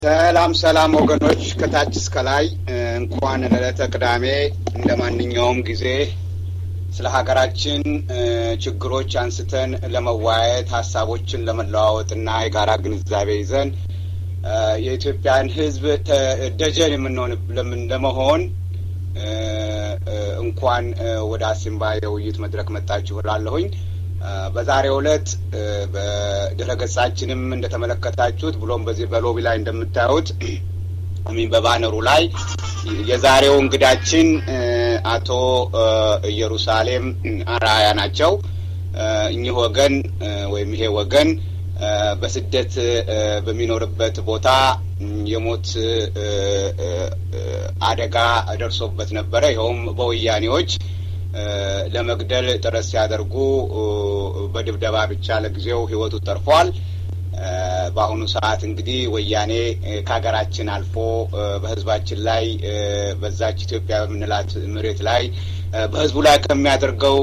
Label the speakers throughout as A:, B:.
A: ሰላም ሰላም ወገኖች ከታች እስከ ላይ እንኳን ለዕለተ ቅዳሜ እንደ ማንኛውም ጊዜ ስለ ሀገራችን ችግሮች አንስተን ለመወያየት ሀሳቦችን ለመለዋወጥና የጋራ ግንዛቤ ይዘን የኢትዮጵያን ሕዝብ ደጀን የምንሆን ለመሆን እንኳን ወደ አሲምባ የውይይት መድረክ መጣችሁ እላለሁኝ። በዛሬው ዕለት በድረ ገጻችንም እንደተመለከታችሁት ብሎም በዚህ በሎቢ ላይ እንደምታዩት ሚን በባነሩ ላይ የዛሬው እንግዳችን አቶ ኢየሩሳሌም አርአያ ናቸው። እኚህ ወገን ወይም ይሄ ወገን በስደት በሚኖርበት ቦታ የሞት አደጋ ደርሶበት ነበረ። ይኸውም በወያኔዎች ለመግደል ጥረት ሲያደርጉ በድብደባ ብቻ ለጊዜው ሕይወቱ ተርፏል። በአሁኑ ሰዓት እንግዲህ ወያኔ ከሀገራችን አልፎ በሕዝባችን ላይ በዛች ኢትዮጵያ በምንላት መሬት ላይ በሕዝቡ ላይ ከሚያደርገው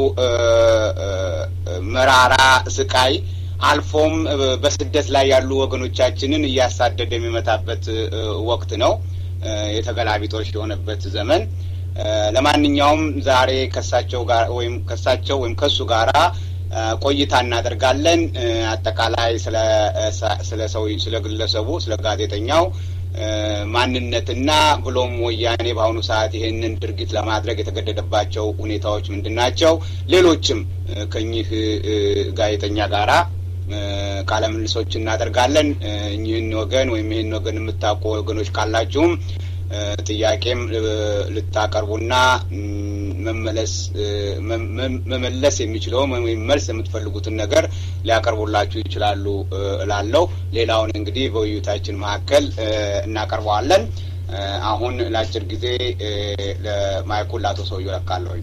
A: መራራ ስቃይ አልፎም በስደት ላይ ያሉ ወገኖቻችንን እያሳደደ የሚመታበት ወቅት ነው። የተገላቢጦሽ የሆነበት ዘመን ለማንኛውም ዛሬ ከሳቸው ጋር ወይም ከሳቸው ወይም ከሱ ጋራ ቆይታ እናደርጋለን። አጠቃላይ ስለ ሰው ስለ ግለሰቡ ስለ ጋዜጠኛው ማንነትና ብሎም ወያኔ በአሁኑ ሰዓት ይህንን ድርጊት ለማድረግ የተገደደባቸው ሁኔታዎች ምንድን ናቸው? ሌሎችም ከኚህ ጋዜጠኛ ጋራ ቃለ ምልልሶች እናደርጋለን። እኚህን ወገን ወይም ይህን ወገን የምታውቁ ወገኖች ካላችሁም ጥያቄም ልታቀርቡና መመለስ መመለስ የሚችለውም ወይም መልስ የምትፈልጉትን ነገር ሊያቀርቡላችሁ ይችላሉ እላለሁ። ሌላውን እንግዲህ በውይይታችን መካከል እናቀርበዋለን። አሁን ለአጭር ጊዜ ለማይኩን ለአቶ ሰውዬው ለቃለሁኝ።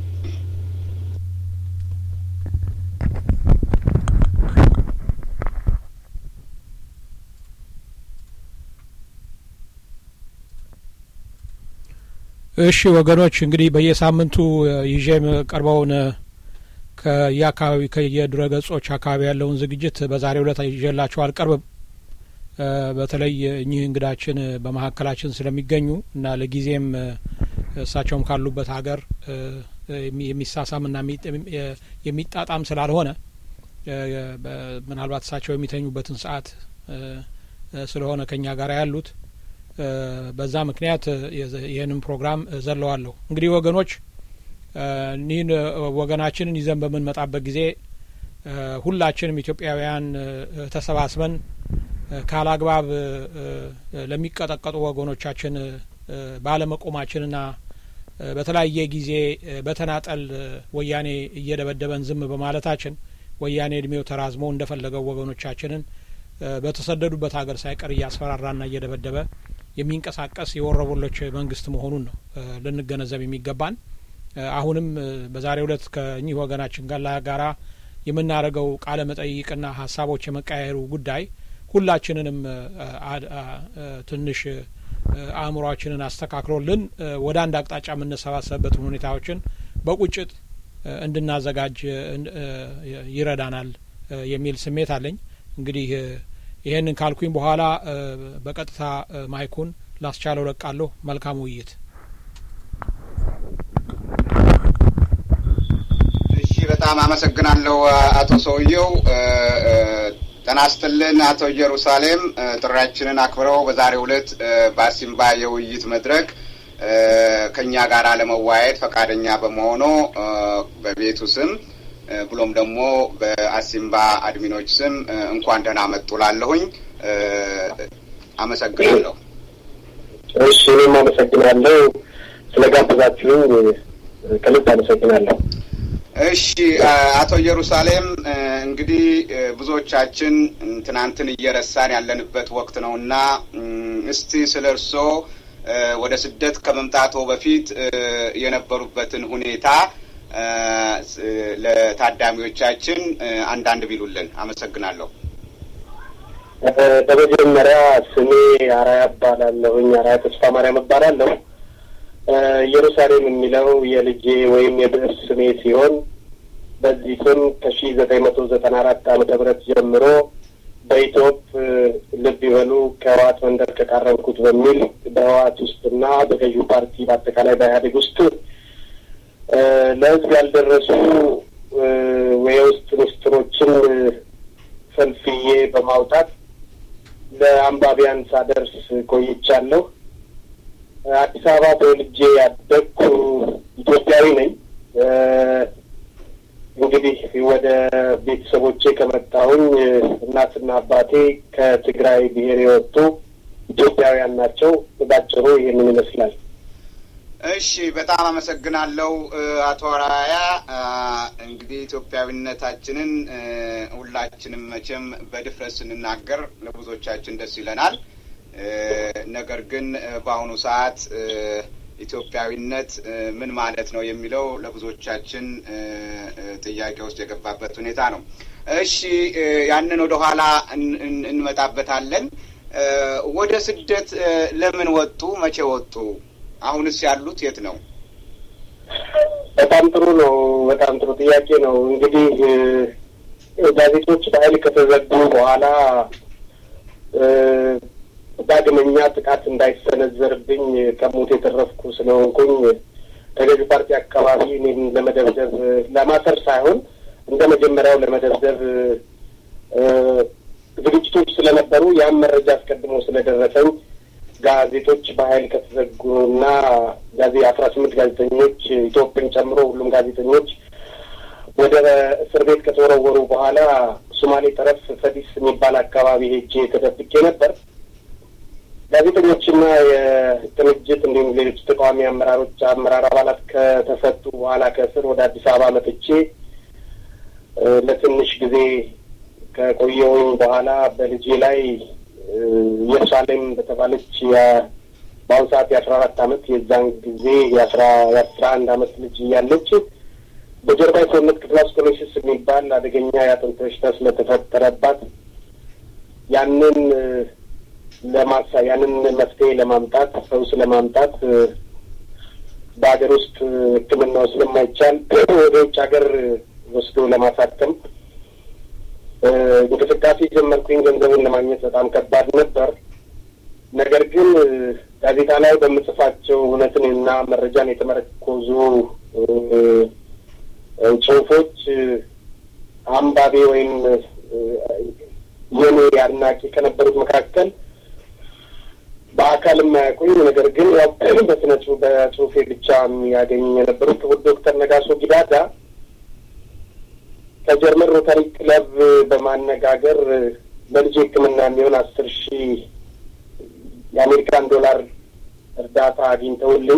B: እሺ ወገኖች እንግዲህ በየሳምንቱ ይዤ የምቀርበውን ከየአካባቢ ከየድረ ገጾች አካባቢ ያለውን ዝግጅት በዛሬው ዕለት ይዤላችሁ አልቀርብም። በተለይ እኚህ እንግዳችን በመካከላችን ስለሚገኙ እና ለጊዜም እሳቸውም ካሉበት ሀገር የሚሳሳምና የሚጣጣም ስላልሆነ ምናልባት እሳቸው የሚተኙበትን ሰዓት ስለሆነ ከኛ ጋር ያሉት በዛ ምክንያት ይህንን ፕሮግራም ዘለዋለሁ። እንግዲህ ወገኖች እኒህን ወገናችንን ይዘን በምንመጣበት ጊዜ ሁላችንም ኢትዮጵያውያን ተሰባስበን ካላግባብ ለሚቀጠቀጡ ወገኖቻችን ባለመቆማችንና በተለያየ ጊዜ በተናጠል ወያኔ እየደበደበን ዝም በማለታችን ወያኔ እድሜው ተራዝሞ እንደፈለገው ወገኖቻችንን በተሰደዱበት ሀገር ሳይቀር እያስፈራራና እየደበደበ የሚንቀሳቀስ የወረበሎች መንግስት መሆኑን ነው ልንገነዘብ የሚገባን። አሁንም በዛሬው ዕለት ከእኚህ ወገናችን ጋር ጋራ የምናደርገው ቃለ መጠይቅና ሀሳቦች የመቀያየሩ ጉዳይ ሁላችንንም ትንሽ አእምሯችንን አስተካክሎልን ወደ አንድ አቅጣጫ የምንሰባሰብበትን ሁኔታዎችን በቁጭት እንድናዘጋጅ ይረዳናል የሚል ስሜት አለኝ። እንግዲህ ይህንን ካልኩኝ በኋላ በቀጥታ ማይኩን ላስቻለው ለቃለሁ። መልካም ውይይት።
A: እሺ፣ በጣም አመሰግናለሁ አቶ ሰውየው። ጤና ይስጥልን አቶ ኢየሩሳሌም፣ ጥሪያችንን አክብረው በዛሬው ዕለት በአሲምባ የውይይት መድረክ ከእኛ ጋር ለመወያየት ፈቃደኛ በመሆኑ በቤቱ ስም ብሎም ደግሞ በአሲምባ አድሚኖች ስም እንኳን ደህና መጡ ላለሁኝ አመሰግናለሁ።
C: እሺ እኔም አመሰግናለሁ ስለ ጋበዛችሁኝ ከልብ አመሰግናለሁ።
A: እሺ አቶ ኢየሩሳሌም እንግዲህ ብዙዎቻችን ትናንትን እየረሳን ያለንበት ወቅት ነው እና እስቲ ስለ እርስዎ ወደ ስደት ከመምጣቶ በፊት የነበሩበትን ሁኔታ ለታዳሚዎቻችን አንዳንድ ቢሉልን አመሰግናለሁ።
C: በመጀመሪያ ስሜ አራያ እባላለሁኝ። አራያ ተስፋ ማርያም እባላለሁ። ኢየሩሳሌም የሚለው የልጄ ወይም የብዕር ስሜ ሲሆን በዚህ ስም ከሺ ዘጠኝ መቶ ዘጠና አራት ዓመተ ምህረት ጀምሮ በኢትዮፕ ልብ ይበሉ ከህወሓት መንደር ከቃረብኩት በሚል በህወሓት ውስጥና በገዢው ፓርቲ በአጠቃላይ በኢህአዴግ ውስጥ ለህዝብ ያልደረሱ የውስጥ ምስጢሮችን ፈልፍዬ በማውጣት ለአንባቢያን ሳደርስ ቆይቻለሁ። አዲስ አበባ ተወልጄ ያደግኩ ኢትዮጵያዊ ነኝ። እንግዲህ ወደ ቤተሰቦቼ ከመጣሁኝ እናትና አባቴ ከትግራይ ብሔር የወጡ ኢትዮጵያውያን ናቸው። ባጭሩ ይህንን ይመስላል።
A: እሺ፣ በጣም አመሰግናለሁ አቶ አራያ። እንግዲህ ኢትዮጵያዊነታችንን ሁላችንም መቼም በድፍረት ስንናገር ለብዙዎቻችን ደስ ይለናል። ነገር ግን በአሁኑ ሰዓት ኢትዮጵያዊነት ምን ማለት ነው የሚለው ለብዙዎቻችን ጥያቄ ውስጥ የገባበት ሁኔታ ነው። እሺ ያንን ወደ ኋላ እንመጣበታለን። ወደ ስደት ለምን ወጡ? መቼ ወጡ? አሁንስ ያሉት የት ነው?
C: በጣም ጥሩ ነው። በጣም ጥሩ ጥያቄ ነው። እንግዲህ ጋዜጦች በኃይል ከተዘጉ በኋላ ዳግመኛ ጥቃት እንዳይሰነዘርብኝ ከሞት የተረፍኩ ስለሆንኩኝ ከገዢ ፓርቲ አካባቢ እኔን ለመደብደብ ለማሰር ሳይሆን እንደ መጀመሪያው ለመደብደብ ዝግጅቶች ስለነበሩ ያም መረጃ አስቀድሞ ስለደረሰኝ ጋዜጦች በኃይል ከተዘጉና ጋዜ አስራ ስምንት ጋዜጠኞች ኢትዮጵያን ጨምሮ ሁሉም ጋዜጠኞች ወደ እስር ቤት ከተወረወሩ በኋላ ሶማሌ ጠረፍ ፈዲስ የሚባል አካባቢ ሄጄ ተደብቄ ነበር። ጋዜጠኞችና የቅንጅት እንዲሁም ሌሎች ተቃዋሚ አመራሮች አመራር አባላት ከተፈቱ በኋላ ከእስር ወደ አዲስ አበባ መጥቼ ለትንሽ ጊዜ ከቆየውኝ በኋላ በልጄ ላይ ኢየሩሳሌም በተባለች በአሁኑ ሰዓት የአስራ አራት አመት የዛን ጊዜ የአስራ የአስራ አንድ አመት ልጅ እያለች በጀርባ የሰውነት ክፍሏ ስኮሎሲስ የሚባል አደገኛ የአጥንት በሽታ ስለተፈጠረባት ያንን ለማሳ ያንን መፍትሄ ለማምጣት ፈውስ ለማምጣት በሀገር ውስጥ ሕክምናው ስለማይቻል ወደ ውጭ ሀገር ወስዶ ለማሳከም እንቅስቃሴ ጀመርኩኝ። ገንዘቡን ለማግኘት በጣም ከባድ ነበር። ነገር ግን ጋዜጣ ላይ በምጽፋቸው እውነትን እና መረጃን የተመረኮዙ ጽሁፎች አንባቢ ወይም የኔ አድናቂ ከነበሩት መካከል በአካል የማያውቁኝ ነገር ግን ያው በስነ በጽሁፌ ብቻ የሚያገኝ የነበሩት ክቡር ዶክተር ነጋሶ ጊዳዳ ከጀርመን ሮታሪ ክለብ በማነጋገር ለልጅ ሕክምና የሚሆን አስር ሺህ የአሜሪካን ዶላር እርዳታ አግኝተውልኝ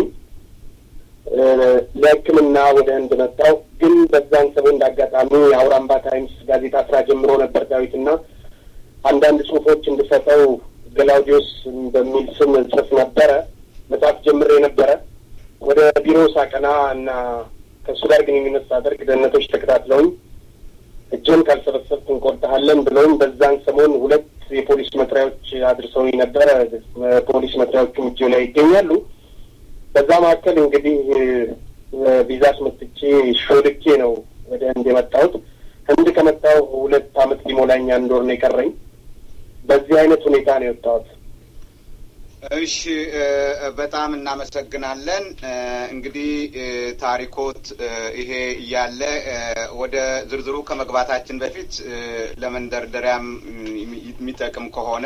C: ለሕክምና ወደ ህንድ መጣሁ። ግን በዛን ሰሞን እንዳጋጣሚ የአውራምባ ታይምስ ጋዜጣ ስራ ጀምሮ ነበር ዳዊትና አንዳንድ ጽሁፎች እንድሰጠው ገላውዲዮስ በሚል ስም ጽፍ ነበረ። መጽሐፍ ጀምሬ ነበረ። ወደ ቢሮ ሳቀና እና ከእሱ ጋር ግንኙነት ሳደርግ ደህንነቶች ተከታትለውኝ እጅን ካልሰበሰብክ እንቆርጥሃለን ብለውኝ በዛን ሰሞን ሁለት የፖሊስ መጥሪያዎች አድርሰውኝ ነበረ። ፖሊስ መጥሪያዎቹም እጅ ላይ ይገኛሉ። በዛ መካከል እንግዲህ ቪዛ አስመትቼ ሾልኬ ነው ወደ ህንድ የመጣሁት። ህንድ ከመጣሁ ሁለት አመት ሊሞላኝ አንድ ወር ነው የቀረኝ። በዚህ አይነት ሁኔታ ነው የወጣሁት።
A: እሺ፣ በጣም እናመሰግናለን። እንግዲህ ታሪኮት ይሄ እያለ ወደ ዝርዝሩ ከመግባታችን በፊት ለመንደርደሪያም የሚጠቅም ከሆነ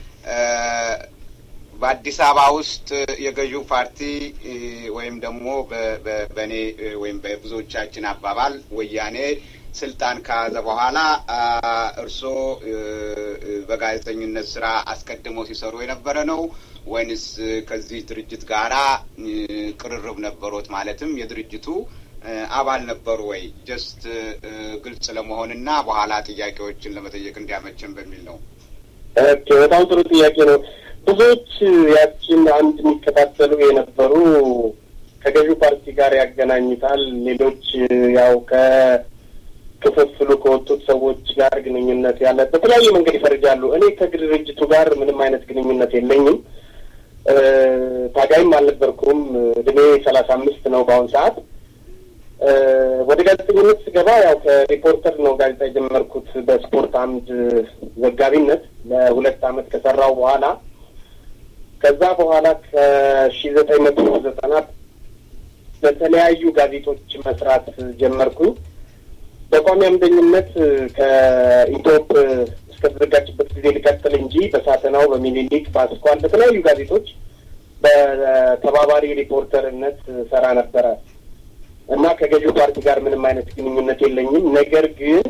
A: በአዲስ አበባ ውስጥ የገዢው ፓርቲ ወይም ደግሞ በእኔ ወይም በብዙዎቻችን አባባል ወያኔ ስልጣን ከያዘ በኋላ እርስዎ በጋዜጠኝነት ስራ አስቀድመው ሲሰሩ የነበረ ነው ወይንስ ከዚህ ድርጅት ጋራ ቅርርብ ነበሮት? ማለትም የድርጅቱ አባል ነበሩ ወይ? ጀስት ግልጽ ለመሆንና በኋላ ጥያቄዎችን ለመጠየቅ እንዲያመቸን በሚል ነው።
C: ኦኬ፣ በጣም ጥሩ ጥያቄ ነው። ብዙዎች ያችን አንድ የሚከታተሉ የነበሩ ከገዢው ፓርቲ ጋር ያገናኙታል። ሌሎች ያው ከክፍፍሉ ከወጡት ሰዎች ጋር ግንኙነት ያለ በተለያየ መንገድ ይፈርጃሉ። እኔ ከድርጅቱ ጋር ምንም አይነት ግንኙነት የለኝም። ታጋይም አልነበርኩም። እድሜ ሰላሳ አምስት ነው በአሁን ሰዓት። ወደ ጋዜጠኝነት ስገባ ያው ከሪፖርተር ነው ጋዜጣ የጀመርኩት በስፖርት አምድ ዘጋቢነት ለሁለት ዓመት ከሰራው በኋላ ከዛ በኋላ ከሺ ዘጠኝ መቶ ዘጠና በተለያዩ ጋዜጦች መስራት ጀመርኩኝ። በቋሚ አምደኝነት ከኢትዮፕ እስከተዘጋጅበት ጊዜ ሊቀጥል እንጂ በሳተናው፣ በሚኒሊክ፣ በአስኳል በተለያዩ ጋዜጦች በተባባሪ ሪፖርተርነት ሰራ ነበረ እና ከገዢው ፓርቲ ጋር ምንም አይነት ግንኙነት የለኝም። ነገር ግን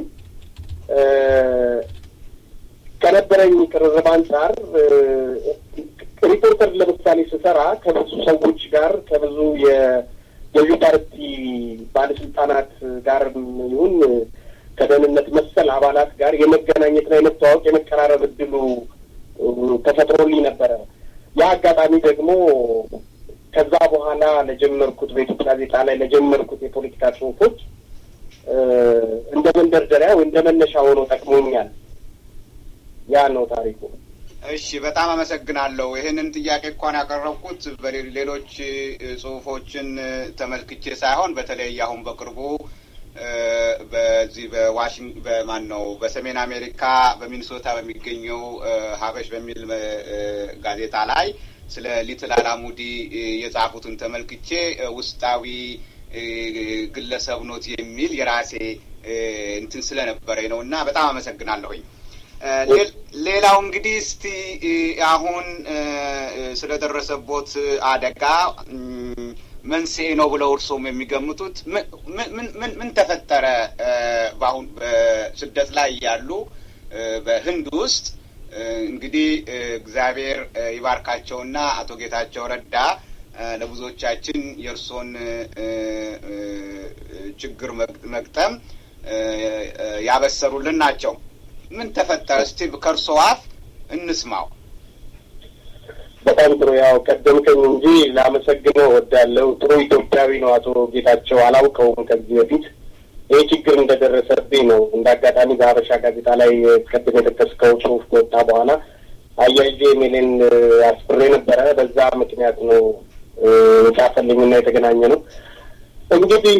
C: ከነበረኝ ቅርርብ አንጻር ሪፖርተር ለምሳሌ ስሰራ ከብዙ ሰዎች ጋር ከብዙ የገዢው ፓርቲ ባለስልጣናት ጋር ይሁን ከደህንነት መሰል አባላት ጋር የመገናኘትና የመተዋወቅ የመቀራረብ እድሉ ተፈጥሮልኝ ነበረ። ያ አጋጣሚ ደግሞ ከዛ በኋላ ለጀመርኩት በኢትዮጵያ ጋዜጣ ላይ ለጀመርኩት የፖለቲካ ጽሁፎች እንደ መንደርደሪያ ወይ እንደ መነሻ ሆኖ ጠቅሞኛል። ያ ነው ታሪኩ።
A: እሺ፣ በጣም አመሰግናለሁ። ይህንን ጥያቄ እንኳን ያቀረብኩት በሌሎች ጽሁፎችን ተመልክቼ ሳይሆን በተለይ አሁን በቅርቡ በዚህ በዋሽንግ በማን ነው በሰሜን አሜሪካ በሚኒሶታ በሚገኘው ሀበሽ በሚል ጋዜጣ ላይ ስለ ሊትል አላሙዲ የጻፉትን ተመልክቼ ውስጣዊ ግለሰብ ኖት የሚል የራሴ እንትን ስለነበረኝ ነው እና በጣም አመሰግናለሁኝ። ሌላው እንግዲህ እስቲ አሁን ስለደረሰቦት አደጋ መንስኤ ነው ብለው እርሶም የሚገምቱት ምን ተፈጠረ? በአሁን በስደት ላይ ያሉ በህንድ ውስጥ እንግዲህ እግዚአብሔር ይባርካቸውና አቶ ጌታቸው ረዳ ለብዙዎቻችን የእርሶን ችግር መግጠም ያበሰሩልን ናቸው። ምን ተፈጠረ? እስቲ ከእርሶ አፍ እንስማው።
C: በጣም ጥሩ። ያው ቀደምከኝ እንጂ ላመሰግነው እወዳለሁ። ጥሩ ኢትዮጵያዊ ነው አቶ ጌታቸው። አላውቀውም ከዚህ በፊት ይህ ችግር እንደደረሰብኝ ነው። እንደ አጋጣሚ በሀበሻ ጋዜጣ ላይ ቅድም የጠቀስከው ጽሁፍ ከወጣ በኋላ አያይዤ ኢሜሌን አስፍሬ ነበረ። በዛ ምክንያት ነው የጻፈልኝና የተገናኘ ነው። እንግዲህ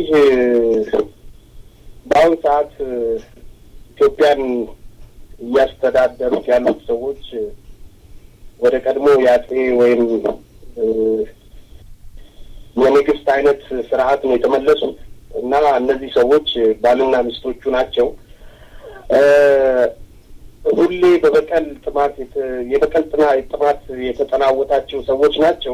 C: በአሁኑ ሰዓት ኢትዮጵያን እያስተዳደሩት ያሉት ሰዎች ወደ ቀድሞ የአጼ ወይም የንግስት አይነት ስርዓት ነው የተመለሱት እና እነዚህ ሰዎች ባልና ሚስቶቹ ናቸው። ሁሌ በበቀል ጥማት የበቀል ጥማት የተጠናወታቸው ሰዎች ናቸው።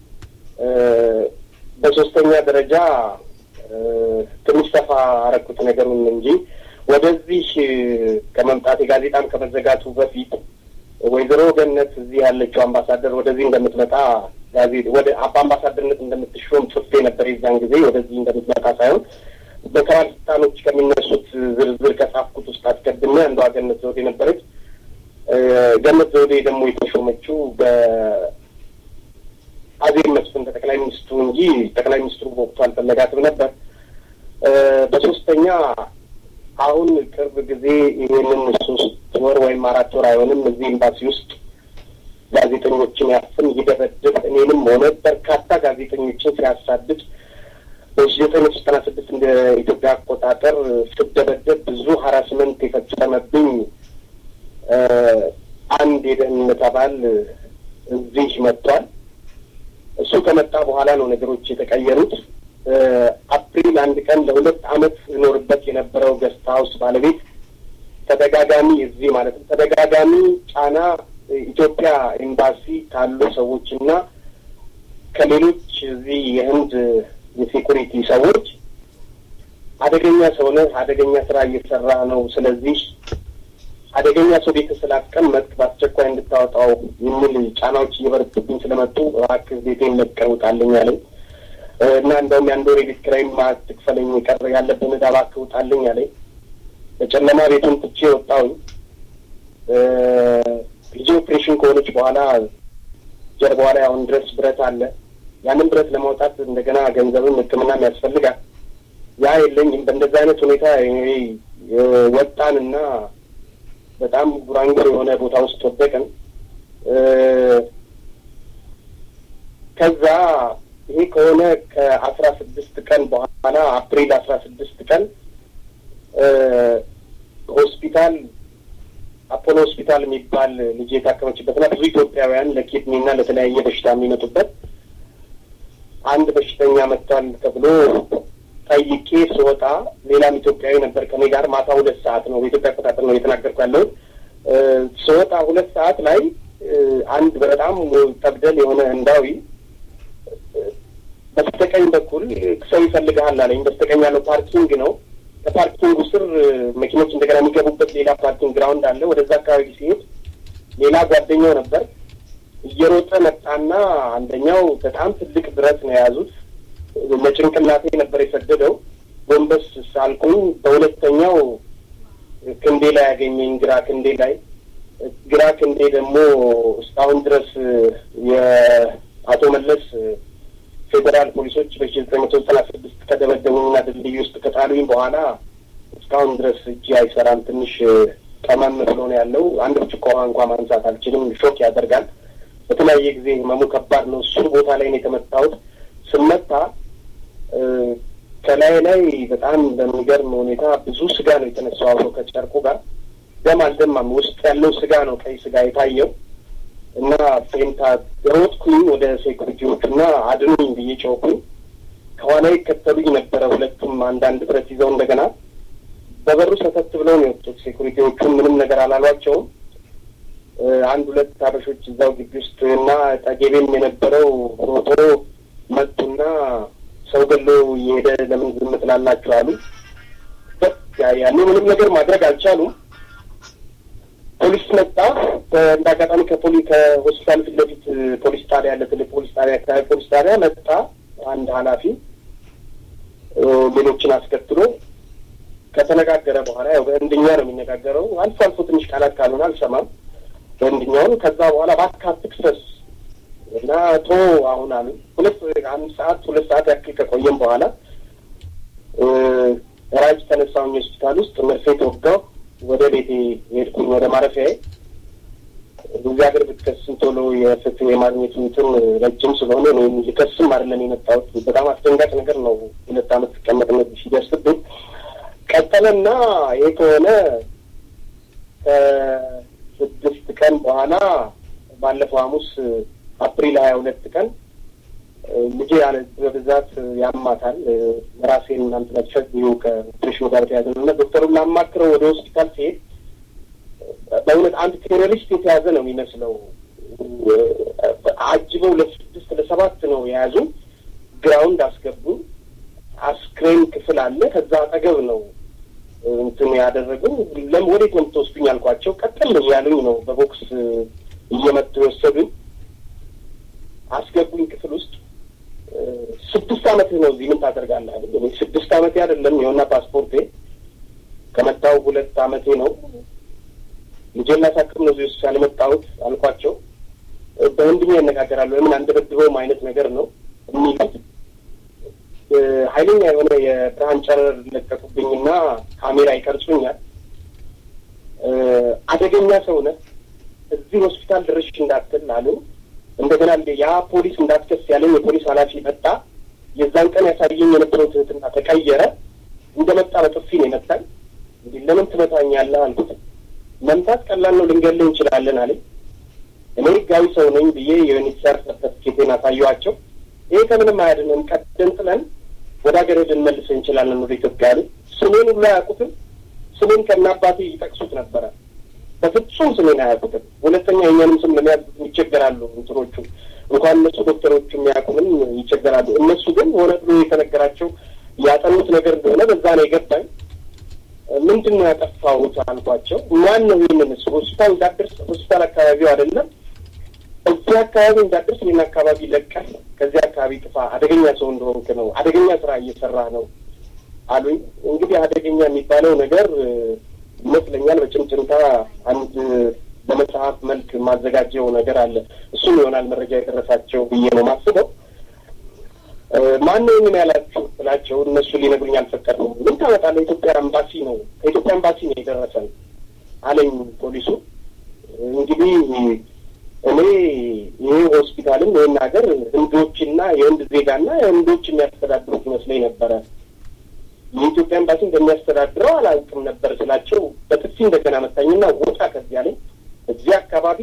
C: በሶስተኛ ደረጃ ትንሽ ሰፋ አረኩት ነገሩን እንጂ ወደዚህ ከመምጣት የጋዜጣም ከመዘጋቱ በፊት ወይዘሮ ገነት እዚህ ያለችው አምባሳደር ወደዚህ እንደምትመጣ ጋዜጣ ወደ በአምባሳደርነት እንደምትሾም ጽፌ ነበር። የዛን ጊዜ ወደዚህ እንደምትመጣ ሳይሆን በባለስልጣኖች ከሚነሱት ዝርዝር ከጻፍኩት ውስጥ አስቀድሜ አንዷ ገነት ዘውዴ ነበረች። ገነት ዘውዴ ደግሞ የተሾመችው በአዜብ መስፍን ከጠቅላይ ሚኒስትሩ እንጂ ጠቅላይ ሚኒስትሩ በወቅቱ አልፈለጋትም ነበር። በሶስተኛ አሁን ቅርብ ጊዜ ይህንን ሶስት ወር ወይም አራት ወር አይሆንም እዚህ ኤምባሲ ውስጥ ጋዜጠኞችን ያፍን ይደበድብ እኔንም ሆነ በርካታ ጋዜጠኞችን ሲያሳድድ በሺ ዘጠኝ መቶ ዘጠና ስድስት እንደ ኢትዮጵያ አቆጣጠር ስደበደብ ብዙ ሀራስመንት የፈጸመብኝ አንድ የደህንነት አባል እዚህ መጥቷል። እሱ ከመጣ በኋላ ነው ነገሮች የተቀየሩት። አፕሪል አንድ ቀን ለሁለት አመት እኖርበት የነበረው ገስት ሀውስ ባለቤት ተደጋጋሚ እዚህ ማለት ነው ተደጋጋሚ ጫና ኢትዮጵያ ኤምባሲ ካሉ ሰዎች እና ከሌሎች እዚህ የህንድ የሴኩሪቲ ሰዎች አደገኛ ሰው ነህ፣ አደገኛ ስራ እየሰራ ነው፣ ስለዚህ አደገኛ ሰው ቤት ስላስቀመጥክ በአስቸኳይ እንድታወጣው የሚል ጫናዎች እየበረቱብኝ ስለመጡ እባክህ ቤቴን ለቀህ ውጣልኝ አለኝ እና እንደውም የአንድ ወር የቤት ኪራይም አትክፈለኝ የቀረ ያለብን ዕዳ እባክህ ውጣልኝ አለኝ። በጨለማ ቤቱን ትቼ ወጣሁኝ። ልጅ ኦፕሬሽን ከሆነች በኋላ ጀርባዋ ላይ አሁን ድረስ ብረት አለ። ያንን ብረት ለማውጣት እንደገና ገንዘብም ሕክምናም ያስፈልጋል። ያ የለኝም። በእንደዚህ አይነት ሁኔታ ወጣንና በጣም ጉራንጉር የሆነ ቦታ ውስጥ ወደቅን። ከዛ ይሄ ከሆነ ከአስራ ስድስት ቀን በኋላ አፕሪል አስራ ስድስት ቀን ሆስፒታል አፖሎ ሆስፒታል የሚባል ልጅ የታከመችበትና ብዙ ኢትዮጵያውያን ለኪድኒና ለተለያየ በሽታ የሚመጡበት አንድ በሽተኛ መጥቷል ተብሎ ጠይቄ ስወጣ ሌላም ኢትዮጵያዊ ነበር ከኔ ጋር። ማታ ሁለት ሰዓት ነው በኢትዮጵያ አቆጣጠር ነው እየተናገርኩ ያለሁት። ስወጣ ሁለት ሰዓት ላይ አንድ በጣም ጠብደል የሆነ ህንዳዊ በስተቀኝ በኩል ሰው ይፈልግሃል አለኝ። በስተቀኝ ያለው ፓርኪንግ ነው። ከፓርኪንጉ ስር መኪኖች እንደገና የሚገቡበት ሌላ ፓርኪንግ ግራውንድ አለ። ወደዛ አካባቢ ሲሄድ ሌላ ጓደኛው ነበር እየሮጠ መጣና አንደኛው በጣም ትልቅ ብረት ነው የያዙት። ለጭንቅላቴ ነበር የሰደደው። ጎንበስ ሳልኩኝ በሁለተኛው ክንዴ ላይ ያገኘኝ፣ ግራ ክንዴ ላይ። ግራ ክንዴ ደግሞ እስካሁን ድረስ የአቶ መለስ ፌዴራል ፖሊሶች በሺ ዘጠኝ መቶ ዘጠና ስድስት ከደበደቡኝና ድልድይ ውስጥ ከጣሉኝ በኋላ እስካሁን ድረስ እጅ አይሰራም። ትንሽ ጠመም ብሎ ነው ያለው። አንድ ብርጭቆ ውሃ እንኳ ማንሳት አልችልም። ሾክ ያደርጋል። በተለያየ ጊዜ ህመሙ ከባድ ነው። እሱ ቦታ ላይ ነው የተመታሁት። ስመታ ከላይ ላይ በጣም በሚገርም ሁኔታ ብዙ ስጋ ነው የተነሳው አብሮ ከጨርቁ ጋር። ደም አልደማም። ውስጥ ያለው ስጋ ነው ቀይ ስጋ የታየው እና ፌንታ ሮጥኩኝ ወደ ሴኩሪቲዎቹ እና አድኑኝ ብዬ ጮኩኝ። ከኋላ ይከተሉኝ ነበረ ሁለቱም አንዳንድ ብረት ይዘው እንደገና በበሩ ሰተት ብለው ነው የወጡት። ሴኩሪቲዎቹን ምንም ነገር አላሏቸውም። አንድ ሁለት አበሾች እዛው ግቢ ውስጥ እና ጠጌቤም የነበረው ሮጦ መጡና ሰው ገሎ እየሄደ ለምን ዝም ትላላችሁ አሉ። ያኔ ምንም ነገር ማድረግ አልቻሉም። ፖሊስ መጣ። እንደ አጋጣሚ ከፖሊ ከሆስፒታል ፊት ለፊት ፖሊስ ጣቢያ ያለ ትልቅ ፖሊስ ጣቢያ አካባቢ ፖሊስ ጣቢያ መጣ አንድ ኃላፊ ሌሎችን አስከትሎ ከተነጋገረ በኋላ ያው በህንድኛ ነው የሚነጋገረው። አልፎ አልፎ ትንሽ ቃላት ካልሆነ አልሰማም በህንድኛውን። ከዛ በኋላ እባክህ አትክሰስ እና ቶ አሁን አሉ። ሁለት አንድ ሰዓት ሁለት ሰዓት ያክል ከቆየም በኋላ ራጅ ተነሳሁኝ ሆስፒታል ውስጥ መርፌ ተወጋሁ። ወደ ቤቴ ሄድኩኝ፣ ወደ ማረፊያዬ። እዚህ ሀገር ብትከስም ቶሎ የፍትህ የማግኘቱ እንትን ረጅም ስለሆነ ነው ልከስም አይደለም የመጣሁት። በጣም አስደንጋጭ ነገር ነው። ሁለት አመት ሲቀመጥነት ሲደርስብኝ ቀጠለና ይሄ ከሆነ ከስድስት ቀን በኋላ ባለፈው ሐሙስ አፕሪል ሀያ ሁለት ቀን ልጄ ያለ በብዛት ያማታል። ራሴን እናንት ለሸዚሁ ከኦፕሬሽኑ ጋር ተያዘ ነው እና ዶክተሩን ላማክረው ወደ ሆስፒታል ሲሄድ በእውነት አንድ ቴሮሪስት የተያዘ ነው የሚመስለው። አጅበው ለስድስት ለሰባት ነው የያዙ። ግራውንድ አስገቡ። አስክሬን ክፍል አለ። ከዛ አጠገብ ነው እንትን ያደረጉ። ለም ወዴት ነው የምትወስዱኝ አልኳቸው። ቀጠል እያሉኝ ነው በቦክስ እየመጡ የወሰዱኝ። አስገቡኝ ክፍል ውስጥ ስድስት አመት ነው እዚህ ምን ታደርጋለህ? ስድስት አመቴ አይደለም የሆና ፓስፖርቴ ከመጣሁ ሁለት አመቴ ነው። ልጄን ላሳክም ነው እዚህ ውስጥ ያልመጣሁት አልኳቸው። በህንድኛ ይነጋገራሉ። ለምን አንደበድበውም አይነት ነገር ነው የሚሉት። ኃይለኛ የሆነ የብርሃን ጨረር ለቀቁብኝና ካሜራ ይቀርጹኛል። አደገኛ ሰው ነህ፣ እዚህ ሆስፒታል ድርሽ እንዳትል አሉ። እንደገና ያ ፖሊስ እንዳትከስ ያለኝ የፖሊስ ኃላፊ መጣ። የዛን ቀን ያሳየኝ የነበረው ትህትና ተቀየረ። እንደመጣ በጥፊ ነው የመታኝ። እንዲህ ለምን ትመታኛለህ አልኩት። መምታት ቀላል ነው፣ ልንገልህ እንችላለን አለኝ። እኔ ህጋዊ ሰው ነኝ ብዬ የዩኒሴፍ ሰርተፍኬቴን አሳየኋቸው። ይሄ ከምንም አያድንም፣ ቀደም ጥለን ወደ ሀገር ልንመልስ እንችላለን ወደ ኢትዮጵያ አለኝ። ስሜን ሁሉ አያውቁትም። ስሜን ከነ አባቴ ይጠቅሱት ነበረ። በፍጹም ስሜን አያውቁትም። ሁለተኛ የኛንም ስም ለመያዝ ይቸገራሉ። እንትኖቹ እንኳን እነሱ ዶክተሮቹ የሚያውቁንም ይቸገራሉ። እነሱ ግን ሆነ ብሎ የተነገራቸው ያጠኑት ነገር እንደሆነ በዛ ነው የገባኝ። ምንድን ነው ያጠፋሁት አልኳቸው። ማን ነው ይህንን ሆስፒታል እንዳደርስ ሆስፒታል አካባቢው አይደለም እዚህ አካባቢ እንዳደርስ ይህን አካባቢ ለቀህ ከዚህ አካባቢ ጥፋ፣ አደገኛ ሰው እንደሆንክ ነው፣ አደገኛ ስራ እየሰራ ነው አሉኝ። እንግዲህ አደገኛ የሚባለው ነገር ይመስለኛል በጭምጭምታ አንድ በመጽሐፍ መልክ ማዘጋጀው ነገር አለ። እሱም ይሆናል መረጃ የደረሳቸው ብዬ ነው ማስበው። ማነው ምን ያላችሁ ብላቸው እነሱ ሊነግሩኝ አልፈቀድም። ምን ታመጣለህ? የኢትዮጵያ ኤምባሲ ነው ከኢትዮጵያ ኤምባሲ ነው የደረሰን አለኝ ፖሊሱ። እንግዲህ እኔ ይሄ ሆስፒታልም ይህን ሀገር ህንዶችና የህንድ ዜጋና ህንዶች የሚያስተዳድሩት ይመስለኝ ነበረ። የኢትዮጵያ ኤምባሲ እንደሚያስተዳድረው አላውቅም ነበር ስላቸው በጥፊ እንደገና መታኝና ወጣ ከዚያ ላይ እዚህ አካባቢ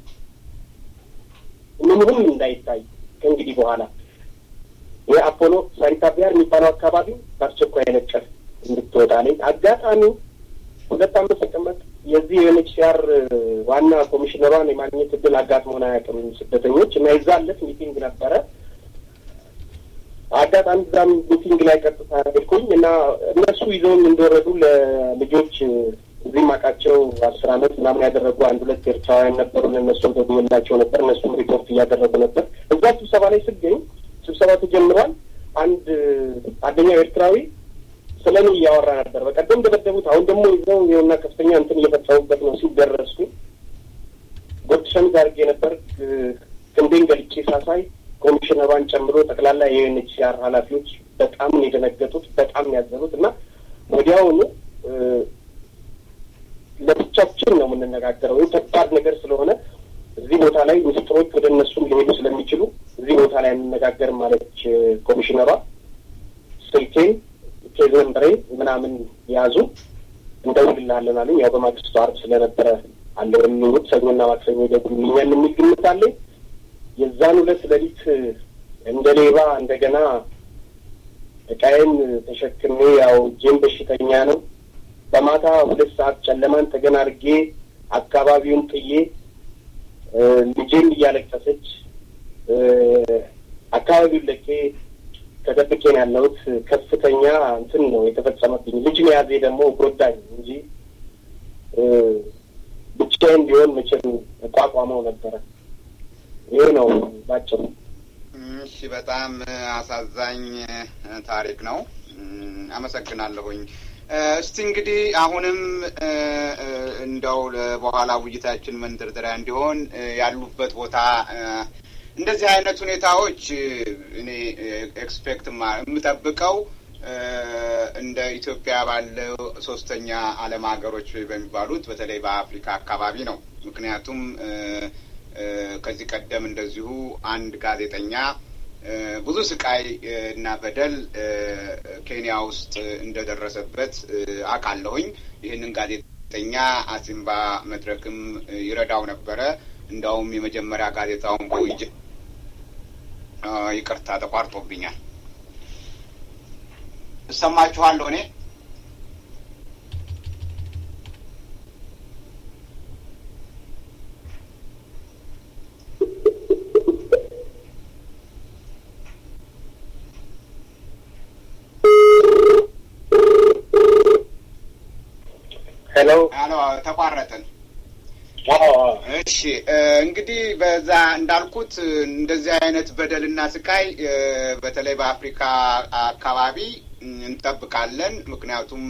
C: ምንም እንዳይታይ ከእንግዲህ በኋላ የአፖሎ ሳሪታቢያር የሚባለው አካባቢ በአስቸኳይ ነቀፍ እንድትወጣ ላይ አጋጣሚ ሁለት አመት ተቀመጥ የዚህ የዩኤንኤችሲአር ዋና ኮሚሽነሯን የማግኘት እድል አጋጥሞን አያውቅም ስደተኞች እና የዛለት ሚቲንግ ነበረ። አጋጣሚ እዛም ሚቲንግ ላይ ቀጥታ ሄድኩኝ እና እነሱ ይዘውኝ እንደወረዱ ለልጆች እዚህ ማቃቸው አስር አመት ምናምን ያደረጉ አንድ ሁለት ኤርትራውያን ነበሩ። እነሱ ደውዬላቸው ነበር። እነሱም ሪፖርት እያደረጉ ነበር። እዛ ስብሰባ ላይ ስገኝ ስብሰባ ተጀምሯል። አንድ አንደኛው ኤርትራዊ ስለ እኔ እያወራ ነበር። በቀደም ደበደቡት፣ አሁን ደግሞ ይዘው ይኸውና ከፍተኛ እንትን እየፈጸሙበት ነው ሲል ደረስኩ። ጎድ ሸሚዝ አድርጌ ነበር። ክንዴን ገልጬ ሳሳይ ኮሚሽነሯን ጨምሮ ጠቅላላ የዩኤንኤችሲአር ኃላፊዎች በጣም የደነገጡት በጣም ያዘኑት እና ወዲያውኑ ለብቻችን ነው የምንነጋገረው። ይህ ከባድ ነገር ስለሆነ እዚህ ቦታ ላይ ምስጢሮች ወደ እነሱም ሊሄዱ ስለሚችሉ እዚህ ቦታ ላይ አንነጋገርም ማለች ኮሚሽነሯ። ስልኬን ኬዝ ነምበሬን ምናምን ያዙ እንደውልልሃለን አሉኝ። ያው በማግስቱ አርብ ስለነበረ አለው የሚሉት ሰኞና ማክሰኞ ይደውሉልኛል የሚል ግምት አለኝ። የዛን ሁለት ሌሊት እንደ ሌባ እንደገና እቃዬን ተሸክሜ ያው እጄም በሽተኛ ነው በማታ ሁለት ሰዓት ጨለማን ተገን አድርጌ አካባቢውን ጥዬ ልጄም እያለቀሰች አካባቢውን ለቄ ተደብቄ ነው ያለሁት። ከፍተኛ እንትን ነው የተፈጸመብኝ። ልጅ መያዜ ደግሞ ጎዳኝ እንጂ ብቻዬን ቢሆን መቼም እቋቋመው ነበረ። ይሄ ነው ባጭሩ።
A: እሺ፣ በጣም አሳዛኝ ታሪክ ነው። አመሰግናለሁኝ። እስቲ እንግዲህ አሁንም እንደው በኋላ ውይይታችን መንደርደሪያ እንዲሆን ያሉበት ቦታ እንደዚህ አይነት ሁኔታዎች እኔ ኤክስፔክት የምጠብቀው እንደ ኢትዮጵያ ባለው ሶስተኛ ዓለም ሀገሮች በሚባሉት በተለይ በአፍሪካ አካባቢ ነው። ምክንያቱም ከዚህ ቀደም እንደዚሁ አንድ ጋዜጠኛ ብዙ ስቃይ እና በደል ኬንያ ውስጥ እንደደረሰበት አውቃለሁኝ። ይህንን ጋዜጠኛ አሲምባ መድረክም ይረዳው ነበረ። እንዳውም የመጀመሪያ ጋዜጣውን በውይጅ ይቅርታ ተቋርጦብኛል። እሰማችኋለሁ እኔ
C: ሄሎ
A: ሄሎ፣ ተቋረጥን። እሺ እንግዲህ በዛ እንዳልኩት እንደዚህ አይነት በደልና ስቃይ በተለይ በአፍሪካ አካባቢ እንጠብቃለን። ምክንያቱም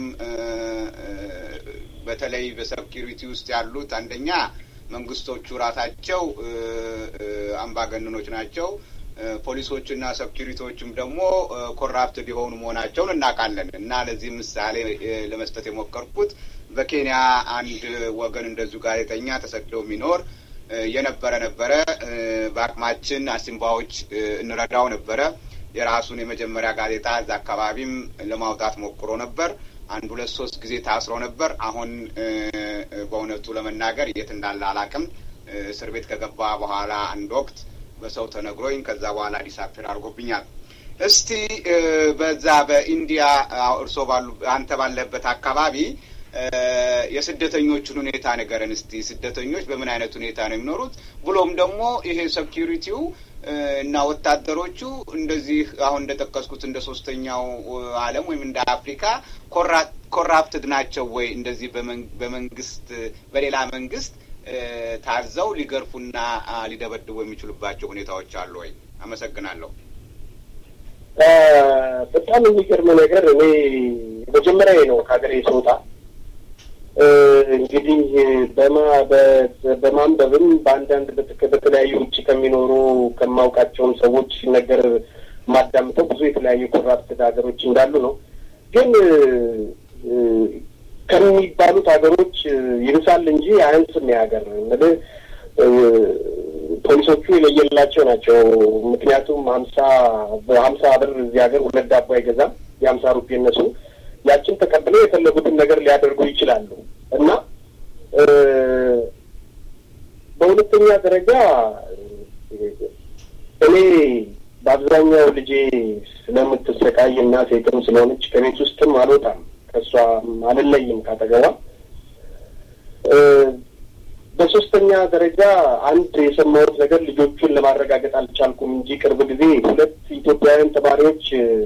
A: በተለይ በሴኪሪቲ ውስጥ ያሉት አንደኛ መንግስቶቹ ራሳቸው አምባገነኖች ናቸው። ፖሊሶችና ሴኪሪቲዎችም ደግሞ ኮራፕትድ የሆኑ መሆናቸውን እናውቃለን እና ለዚህ ምሳሌ ለመስጠት የሞከርኩት በኬንያ አንድ ወገን እንደዚሁ ጋዜጠኛ ተሰደው የሚኖር የነበረ ነበረ። በአቅማችን አሲምባዎች እንረዳው ነበረ። የራሱን የመጀመሪያ ጋዜጣ እዛ አካባቢም ለማውጣት ሞክሮ ነበር። አንድ ሁለት ሶስት ጊዜ ታስሮ ነበር። አሁን በእውነቱ ለመናገር የት እንዳለ አላቅም። እስር ቤት ከገባ በኋላ አንድ ወቅት በሰው ተነግሮኝ ከዛ በኋላ ዲሳፔር አድርጎብኛል። እስቲ በዛ በኢንዲያ እርሶ ባሉ አንተ ባለበት አካባቢ የስደተኞቹን ሁኔታ ንገረን እስቲ። ስደተኞች በምን አይነት ሁኔታ ነው የሚኖሩት? ብሎም ደግሞ ይሄ ሴኪሪቲው እና ወታደሮቹ እንደዚህ አሁን እንደጠቀስኩት እንደ ሶስተኛው ዓለም ወይም እንደ አፍሪካ ኮራፕትድ ናቸው ወይ? እንደዚህ በመንግስት በሌላ መንግስት ታዘው ሊገርፉና ሊደበድቡ የሚችሉባቸው ሁኔታዎች አሉ ወይ? አመሰግናለሁ።
C: በጣም የሚገርም ነገር እኔ መጀመሪያ ነው ከሀገሬ ስወጣ እንግዲህ በማ በማንበብም በአንዳንድ በተለያዩ ውጭ ከሚኖሩ ከማውቃቸውም ሰዎች ሲነገር የማዳምጠው ብዙ የተለያዩ ኮራፕትድ ሀገሮች እንዳሉ ነው። ግን ከሚባሉት ሀገሮች ይብሳል እንጂ አያንስም። የሀገር ምልህ ፖሊሶቹ የለየላቸው ናቸው። ምክንያቱም ሀምሳ በሀምሳ ብር እዚህ ሀገር ሁለት ዳቦ አይገዛም። የሀምሳ ሩፒ እነሱ ያችን ተቀብለው የፈለጉትን ነገር ሊያደርጉ ይችላሉ እና በሁለተኛ ደረጃ እኔ በአብዛኛው ልጄ ስለምትሰቃይ እና ሴትም ስለሆነች ከቤት ውስጥም አልወጣም፣ ከእሷ አልለይም ካጠገቧ። በሶስተኛ ደረጃ አንድ የሰማሁት ነገር ልጆቹን ለማረጋገጥ አልቻልኩም እንጂ ቅርብ ጊዜ ሁለት ኢትዮጵያውያን ተማሪዎች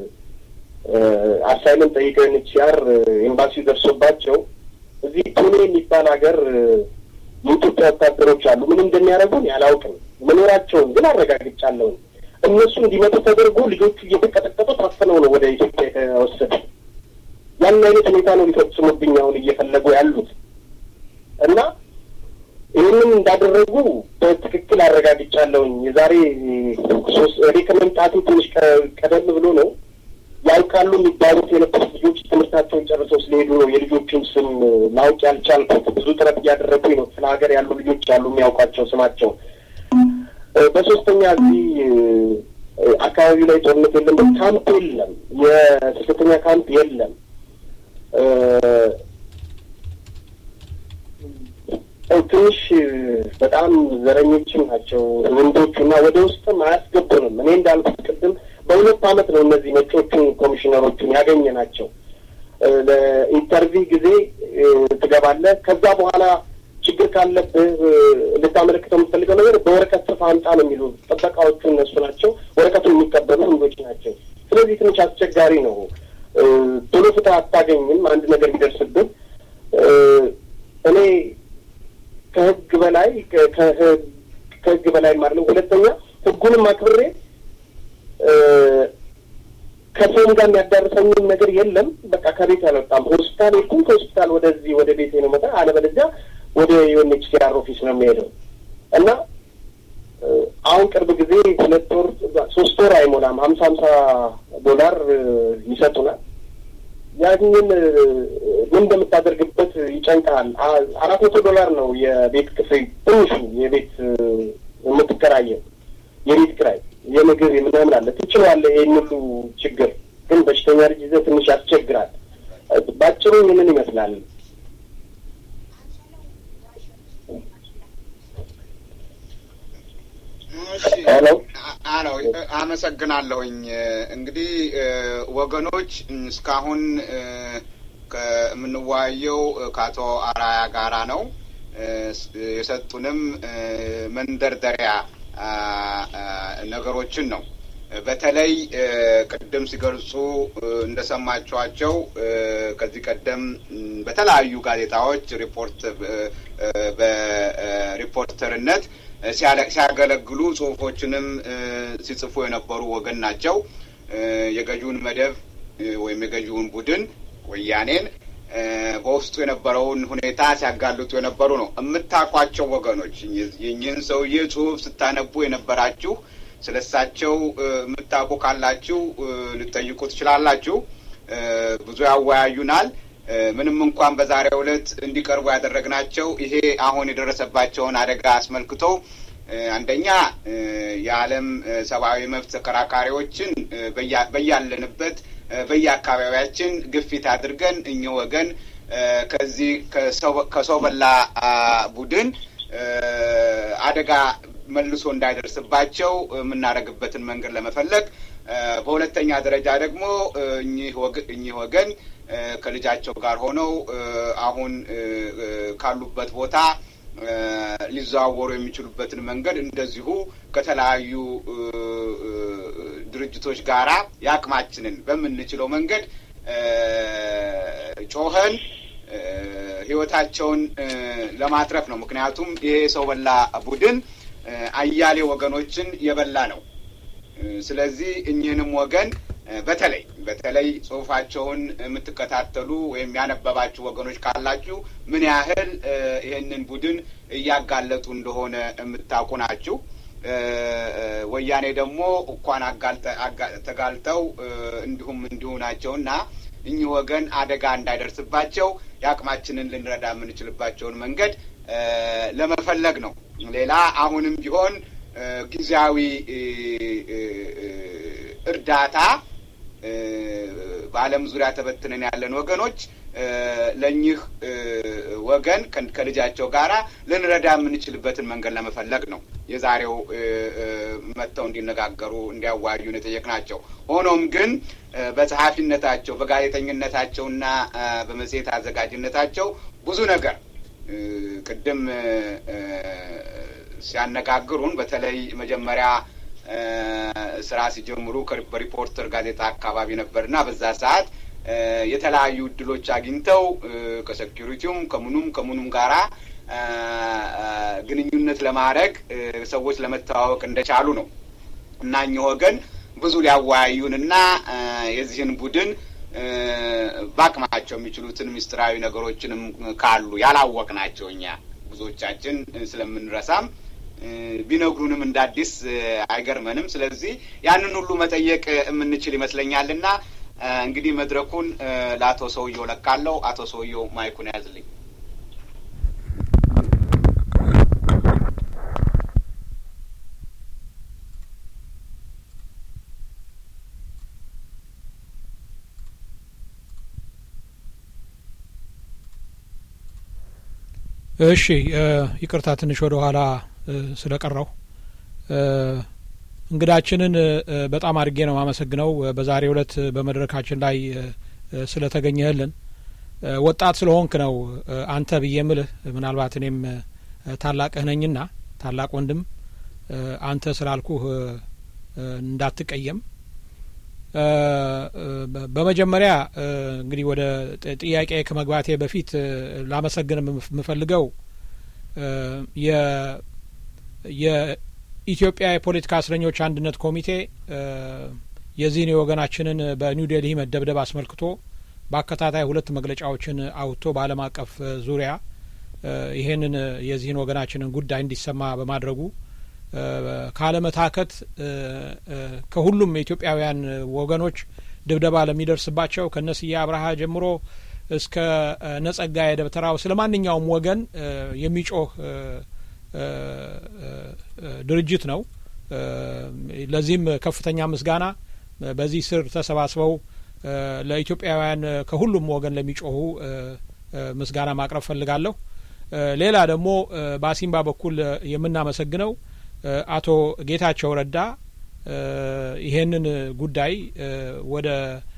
C: አሳይመንት ጠይቀው ዩኤንኤችሲአር ኤምባሲው ደርሶባቸው እዚህ ቱኔ የሚባል ሀገር የኢትዮጵያ ወታደሮች አሉ። ምን እንደሚያደርጉን ያላውቅም፣ መኖራቸውን ግን አረጋግጫለሁኝ። እነሱ እንዲመጡ ተደርጎ ልጆቹ እየተቀጠቀጡ ታፍነው ነው ወደ ኢትዮጵያ የተወሰዱ። ያን አይነት ሁኔታ ነው ሊፈጽሙብኝ አሁን እየፈለጉ ያሉት እና ይህንን እንዳደረጉ በትክክል አረጋግጫለሁኝ። የዛሬ ሶስት እኔ ከመምጣቱ ትንሽ ቀደም ብሎ ነው ያውቃሉ የሚባሉት የነበሩት ልጆች ትምህርታቸውን ጨርሰው ስለሄዱ ነው የልጆቹን ስም ማወቅ ያልቻልኩት። ብዙ ጥረት እያደረጉኝ ነው። ስለ ሀገር ያሉ ልጆች ያሉ የሚያውቋቸው ስማቸው። በሶስተኛ እዚህ አካባቢ ላይ ጦርነት የለም፣ ካምፕ የለም፣ የስደተኛ ካምፕ የለም። ትንሽ በጣም ዘረኞችም ናቸው ወንዶቹ እና ወደ ውስጥም አያስገቡንም። እኔ እንዳልኩት ቅድም በሁለት ዓመት ነው እነዚህ ነጮቹን ኮሚሽነሮቹን ያገኘ ናቸው። ለኢንተርቪው ጊዜ ትገባለህ። ከዛ በኋላ ችግር ካለብህ ልታመለክተው የምትፈልገው ነገር በወረቀት ጽፈህ አምጣ ነው የሚሉ ጥበቃዎቹ እነሱ ናቸው። ወረቀቱን የሚቀበሉ ወንዶች ናቸው። ስለዚህ ትንሽ አስቸጋሪ ነው። ቶሎ ፍትህ አታገኝም። አንድ ነገር ቢደርስብህ እኔ ከህግ በላይ ከህግ በላይ ማለት ነው። ሁለተኛ ህጉንም አክብሬ ከሰውም ጋር የሚያዳርሰኝም ነገር የለም። በቃ ከቤት አልወጣም። ሆስፒታል ሄድኩም፣ ከሆስፒታል ወደዚህ ወደ ቤቴ ነው መጣ። አለበለዚያ ወደ ዩኤንኤችሲአር ኦፊስ ነው የሚሄደው እና አሁን ቅርብ ጊዜ ሁለት ወር ሶስት ወር አይሞላም ሀምሳ ሀምሳ ዶላር ይሰጡናል። ያንን ምን እንደምታደርግበት ይጨንቃል። አራት መቶ ዶላር ነው የቤት ክፍል ትንሹ የቤት የምትከራየው የቤት ኪራይ የምግብ የምናምን አለ ትችላለህ። ይህን ሁሉ ችግር ግን በሽተኛ ልጅ ይዘህ ትንሽ ያስቸግራል። ባጭሩ ይህንን ይመስላል።
A: ሄሎ አሎ፣ አመሰግናለሁኝ። እንግዲህ ወገኖች እስካሁን የምንወያየው ከአቶ አራያ ጋራ ነው። የሰጡንም መንደርደሪያ ነገሮችን ነው። በተለይ ቅድም ሲገልጹ እንደሰማችኋቸው ከዚህ ቀደም በተለያዩ ጋዜጣዎች ሪፖርት በሪፖርተርነት ሲያገለግሉ ጽሁፎችንም ሲጽፉ የነበሩ ወገን ናቸው። የገዢውን መደብ ወይም የገዢውን ቡድን ወያኔን በውስጡ የነበረውን ሁኔታ ሲያጋልጡ የነበሩ ነው። የምታውቋቸው ወገኖች የኝህን ሰውዬ ጽሁፍ ስታነቡ የነበራችሁ ስለ እሳቸው የምታውቁ ካላችሁ ልጠይቁ ትችላላችሁ። ብዙ ያወያዩናል። ምንም እንኳን በዛሬው ዕለት እንዲቀርቡ ያደረግናቸው ይሄ አሁን የደረሰባቸውን አደጋ አስመልክቶ አንደኛ የዓለም ሰብአዊ መብት ተከራካሪዎችን በያለንበት በየአካባቢያችን ግፊት አድርገን እኚህ ወገን ከዚህ ከሰው በላ ቡድን አደጋ መልሶ እንዳይደርስባቸው የምናደርግበትን መንገድ ለመፈለግ፣ በሁለተኛ ደረጃ ደግሞ እኚህ ወገን ከልጃቸው ጋር ሆነው አሁን ካሉበት ቦታ ሊዘዋወሩ የሚችሉበትን መንገድ እንደዚሁ ከተለያዩ ድርጅቶች ጋራ የአቅማችንን በምንችለው መንገድ ጮኸን ሕይወታቸውን ለማትረፍ ነው። ምክንያቱም ይሄ ሰው በላ ቡድን አያሌ ወገኖችን የበላ ነው። ስለዚህ እኚህንም ወገን በተለይ በተለይ ጽሁፋቸውን የምትከታተሉ ወይም ያነበባችሁ ወገኖች ካላችሁ ምን ያህል ይህንን ቡድን እያጋለጡ እንደሆነ የምታውቁ ናችሁ። ወያኔ ደግሞ እንኳን ተጋልጠው እንዲሁም እንዲሁ ናቸውና እኚህ ወገን አደጋ እንዳይደርስባቸው የአቅማችንን ልንረዳ የምንችልባቸውን መንገድ ለመፈለግ ነው። ሌላ አሁንም ቢሆን ጊዜያዊ እርዳታ በዓለም ዙሪያ ተበትነን ያለን ወገኖች ለእኚህ ወገን ከልጃቸው ጋራ ልንረዳ የምንችልበትን መንገድ ለመፈለግ ነው የዛሬው መጥተው እንዲነጋገሩ እንዲያዋዩን የጠየቅናቸው። ሆኖም ግን በጸሐፊነታቸው በጋዜጠኝነታቸውና በመጽሔት አዘጋጅነታቸው ብዙ ነገር ቅድም ሲያነጋግሩን በተለይ መጀመሪያ ስራ ሲጀምሩ በሪፖርተር ጋዜጣ አካባቢ ነበርና በዛ ሰዓት የተለያዩ እድሎች አግኝተው ከሴኪሪቲውም ከምኑም ከምኑም ጋራ ግንኙነት ለማድረግ ሰዎች ለመተዋወቅ እንደቻሉ ነው እና እኚህ ወገን ብዙ ሊያወያዩንና የዚህን ቡድን በአቅማቸው የሚችሉትን ምስጢራዊ ነገሮችንም ካሉ ያላወቅናቸው እኛ ብዙዎቻችን ስለምንረሳም ቢነግሩንም እንደ አዲስ አይገርመንም። ስለዚህ ያንን ሁሉ መጠየቅ የምንችል ይመስለኛልና እንግዲህ መድረኩን ለአቶ ሰውየው ለቃለው። አቶ ሰውየው ማይኩን ያዝልኝ።
B: እሺ ይቅርታ ትንሽ ወደ ኋላ ስለቀረው እንግዳችንን በጣም አድርጌ ነው የማመሰግነው በዛሬው ዕለት በመድረካችን ላይ ስለተገኘህልን። ወጣት ስለሆንክ ነው አንተ ብዬ ምልህ። ምናልባት እኔም ታላቅህ ነኝና ታላቅ ወንድም አንተ ስላልኩህ እንዳትቀየም። በመጀመሪያ እንግዲህ ወደ ጥያቄ ከመግባቴ በፊት ላመሰግን የምፈልገው የኢትዮጵያ የፖለቲካ እስረኞች አንድነት ኮሚቴ የዚህን የወገናችንን በኒው ዴልሂ መደብደብ አስመልክቶ በአከታታይ ሁለት መግለጫዎችን አውጥቶ በዓለም አቀፍ ዙሪያ ይሄንን የዚህን ወገናችንን ጉዳይ እንዲሰማ በማድረጉ ካለመታከት ከሁሉም የኢትዮጵያውያን ወገኖች ድብደባ ለሚደርስባቸው ከነስዬ አብርሃ ጀምሮ እስከ ነጸጋዬ ደብተራው ስለ ማንኛውም ወገን የሚጮህ ድርጅት ነው። ለዚህም ከፍተኛ ምስጋና በዚህ ስር ተሰባስበው ለኢትዮጵያውያን ከሁሉም ወገን ለሚጮሁ ምስጋና ማቅረብ ፈልጋለሁ። ሌላ ደግሞ በአሲምባ በኩል የምናመሰግነው አቶ ጌታቸው ረዳ ይሄንን ጉዳይ ወደ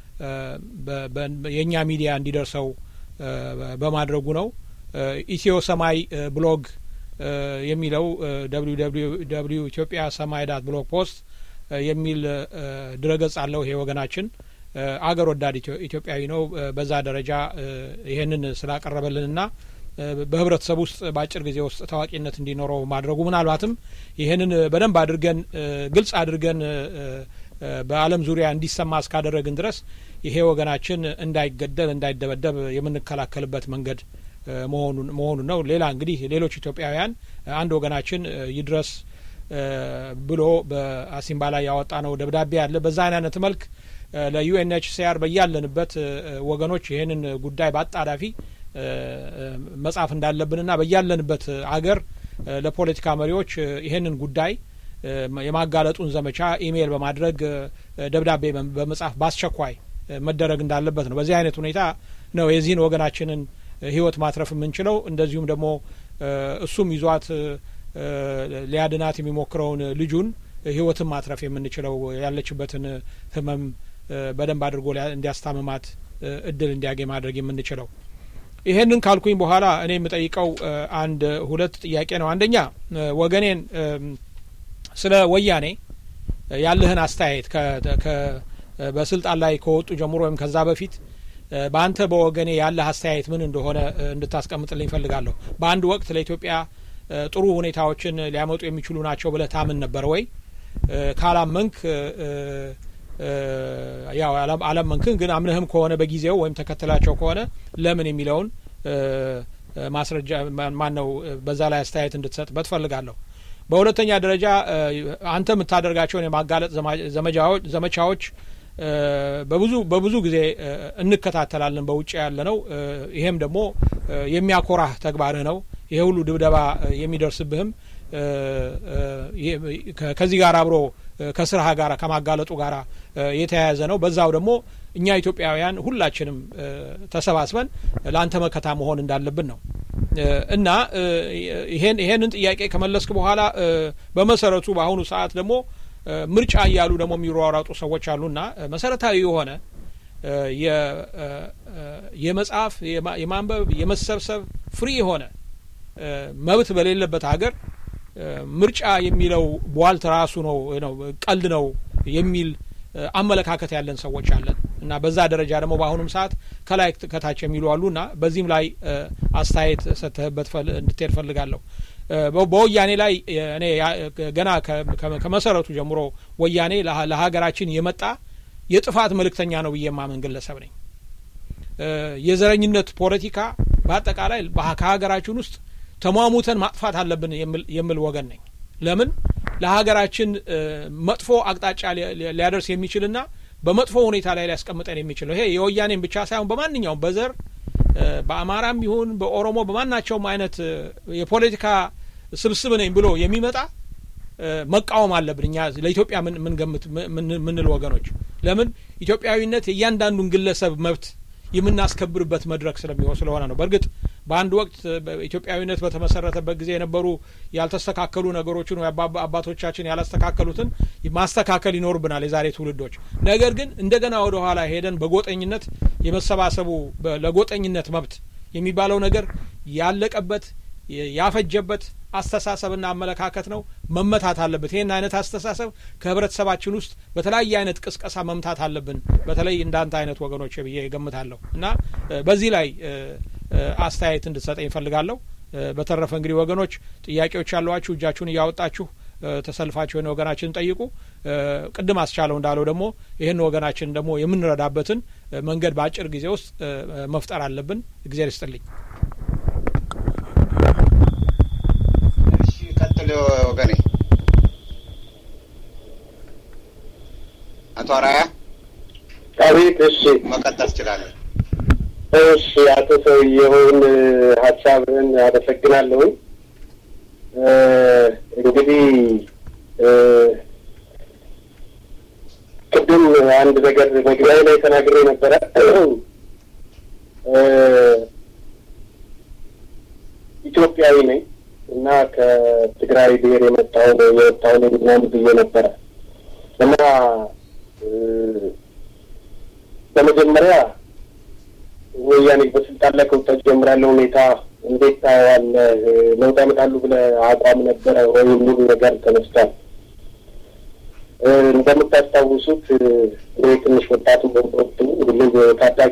B: የእኛ ሚዲያ እንዲደርሰው በማድረጉ ነው። ኢትዮ ሰማይ ብሎግ የሚለው ደብሊው ኢትዮጵያ ሰማይ ዳት ብሎግ ፖስት የሚል ድረገጽ አለው። ይሄ ወገናችን አገር ወዳድ ኢትዮጵያዊ ነው። በዛ ደረጃ ይሄንን ስላቀረበልንና በህብረተሰብ ውስጥ በአጭር ጊዜ ውስጥ ታዋቂነት እንዲኖረው ማድረጉ ምናልባትም ይህንን በደንብ አድርገን ግልጽ አድርገን በዓለም ዙሪያ እንዲሰማ እስካደረግን ድረስ ይሄ ወገናችን እንዳይገደል እንዳይደበደብ የምንከላከልበት መንገድ መሆኑን መሆኑን ነው። ሌላ እንግዲህ ሌሎች ኢትዮጵያውያን አንድ ወገናችን ይድረስ ብሎ በአሲምባ ላይ ያወጣ ነው ደብዳቤ ያለ በዛ አይነት መልክ ለዩኤንኤችሲአር በያለንበት ወገኖች ይህንን ጉዳይ በአጣዳፊ መጻፍ እንዳለብንና በያለንበት አገር ለፖለቲካ መሪዎች ይህንን ጉዳይ የማጋለጡን ዘመቻ ኢሜይል በማድረግ ደብዳቤ በመጻፍ በአስቸኳይ መደረግ እንዳለበት ነው። በዚህ አይነት ሁኔታ ነው የዚህን ወገናችንን ሕይወት ማትረፍ የምንችለው። እንደዚሁም ደግሞ እሱም ይዟት ሊያድናት የሚሞክረውን ልጁን ሕይወትን ማትረፍ የምንችለው ያለችበትን ህመም በደንብ አድርጎ እንዲያስታምማት እድል እንዲያገኝ ማድረግ የምንችለው ይሄንን ካልኩኝ በኋላ እኔ የምጠይቀው አንድ ሁለት ጥያቄ ነው። አንደኛ ወገኔን ስለ ወያኔ ያለህን አስተያየት በስልጣን ላይ ከወጡ ጀምሮ ወይም ከዛ በፊት በአንተ በወገኔ ያለህ አስተያየት ምን እንደሆነ እንድታስቀምጥልኝ እፈልጋለሁ። በአንድ ወቅት ለኢትዮጵያ ጥሩ ሁኔታዎችን ሊያመጡ የሚችሉ ናቸው ብለህ ታምን ነበር ወይ? ካላመንክ ያው አላመንክን፣ ግን አምነህም ከሆነ በጊዜው ወይም ተከትላቸው ከሆነ ለምን የሚለውን ማስረጃ ማን ነው በዛ ላይ አስተያየት እንድትሰጥበት ፈልጋለሁ። በሁለተኛ ደረጃ አንተ የምታደርጋቸውን የማጋለጥ ዘመቻዎች በብዙ በብዙ ጊዜ እንከታተላለን በውጭ ያለ ነው። ይሄም ደግሞ የሚያኮራህ ተግባርህ ነው። ይሄ ሁሉ ድብደባ የሚደርስብህም ከዚህ ጋር አብሮ ከስራ ጋር ከማጋለጡ ጋር የተያያዘ ነው። በዛው ደግሞ እኛ ኢትዮጵያውያን ሁላችንም ተሰባስበን ለአንተ መከታ መሆን እንዳለብን ነው እና ይሄን ይሄንን ጥያቄ ከመለስክ በኋላ በመሰረቱ በአሁኑ ሰዓት ደግሞ ምርጫ እያሉ ደግሞ የሚሯሯጡ ሰዎች አሉና መሰረታዊ የሆነ የመጽሐፍ የማንበብ የመሰብሰብ ፍሪ የሆነ መብት በሌለበት ሀገር ምርጫ የሚለው ቧልት ራሱ ነው ነው ቀልድ ነው የሚል አመለካከት ያለን ሰዎች አለን እና በዛ ደረጃ ደግሞ በአሁኑም ሰዓት ከላይ ከታች የሚሉ አሉ እና በዚህም ላይ አስተያየት ሰጥተህበት እንድትሄድ ፈልጋለሁ። በወያኔ ላይ እኔ ገና ከመሰረቱ ጀምሮ ወያኔ ለሀገራችን የመጣ የጥፋት መልእክተኛ ነው ብዬ የማምን ግለሰብ ነኝ። የዘረኝነት ፖለቲካ በአጠቃላይ ከሀገራችን ውስጥ ተሟሙተን ማጥፋት አለብን የምል ወገን ነኝ። ለምን ለሀገራችን መጥፎ አቅጣጫ ሊያደርስ የሚችልና በመጥፎ ሁኔታ ላይ ሊያስቀምጠን የሚችለው ይሄ የወያኔን ብቻ ሳይሆን በማንኛውም በዘር በአማራም ይሁን በኦሮሞ በማናቸውም አይነት የፖለቲካ ስብስብ ነኝ ብሎ የሚመጣ መቃወም አለብን። እኛ ለኢትዮጵያ ምንገምት ምንል ወገኖች ለምን ኢትዮጵያዊነት የእያንዳንዱን ግለሰብ መብት የምናስከብርበት መድረክ ስለሚሆን ስለሆነ ነው። በእርግጥ በአንድ ወቅት ኢትዮጵያዊነት በተመሰረተበት ጊዜ የነበሩ ያልተስተካከሉ ነገሮችን አባቶቻችን ያላስተካከሉትን ማስተካከል ይኖርብናል የዛሬ ትውልዶች። ነገር ግን እንደገና ወደ ኋላ ሄደን በጎጠኝነት የመሰባሰቡ ለጎጠኝነት መብት የሚባለው ነገር ያለቀበት ያፈጀበት አስተሳሰብና አመለካከት ነው፣ መመታት አለበት። ይህን አይነት አስተሳሰብ ከህብረተሰባችን ውስጥ በተለያየ አይነት ቅስቀሳ መምታት አለብን፣ በተለይ እንዳንተ አይነት ወገኖች ብዬ ገምታለሁ እና በዚህ ላይ አስተያየት እንድትሰጠኝ እፈልጋለሁ። በተረፈ እንግዲህ ወገኖች ጥያቄዎች ያለዋችሁ እጃችሁን እያወጣችሁ ተሰልፋችሁ የሆነ ወገናችን ጠይቁ። ቅድም አስቻለው እንዳለው ደግሞ ይህን ወገናችን ደግሞ የምንረዳበትን መንገድ በአጭር ጊዜ ውስጥ መፍጠር አለብን። እግዜር ይስጥልኝ።
A: ቀጥል ወገኔ። አቶ አራያ
C: አቤት። እሺ
A: መቀጠል ትችላለን።
C: እሺ አቶ ሰውየውን ሀሳብህን አመሰግናለሁኝ። እንግዲህ ቅድም አንድ ነገር መግቢያ ላይ ተናግሬ ነበረ። ኢትዮጵያዊ ነኝ እና ከትግራይ ብሔር የመጣው የወጣው ነኝ ምናምን ብዬ ነበረ እና በመጀመሪያ ወያኔ በስልጣን ላይ ከወጣች ጀምሮ ያለው ሁኔታ እንዴት ታየዋለህ? ለውጥ ያመጣሉ ብለህ አቋም ነበረ ወይ የሚሉ ነገር ተነስቷል። እንደምታስታውሱት እኔ ትንሽ ወጣቱ በወቅቱ ሁሉም ታዳጊ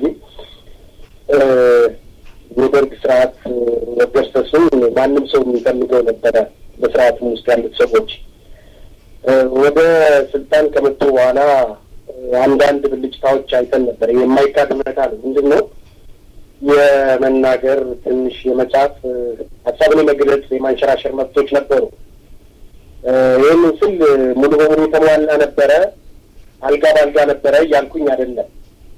C: የደርግ ስርዓት መገርሰሱን ማንም ሰው የሚፈልገው ነበረ። በስርዓቱም ውስጥ ያሉት ሰዎች ወደ ስልጣን ከመጡ በኋላ አንዳንድ ብልጭታዎች አይተን ነበር። የማይካድ እውነታ ነው። ምንድን ነው የመናገር ትንሽ የመጻፍ ሀሳብን የመግለጽ የማንሸራሸር መብቶች ነበሩ። ይህንን ስል ሙሉ በሙሉ የተሟላ ነበረ፣ አልጋ በአልጋ ነበረ እያልኩኝ አይደለም።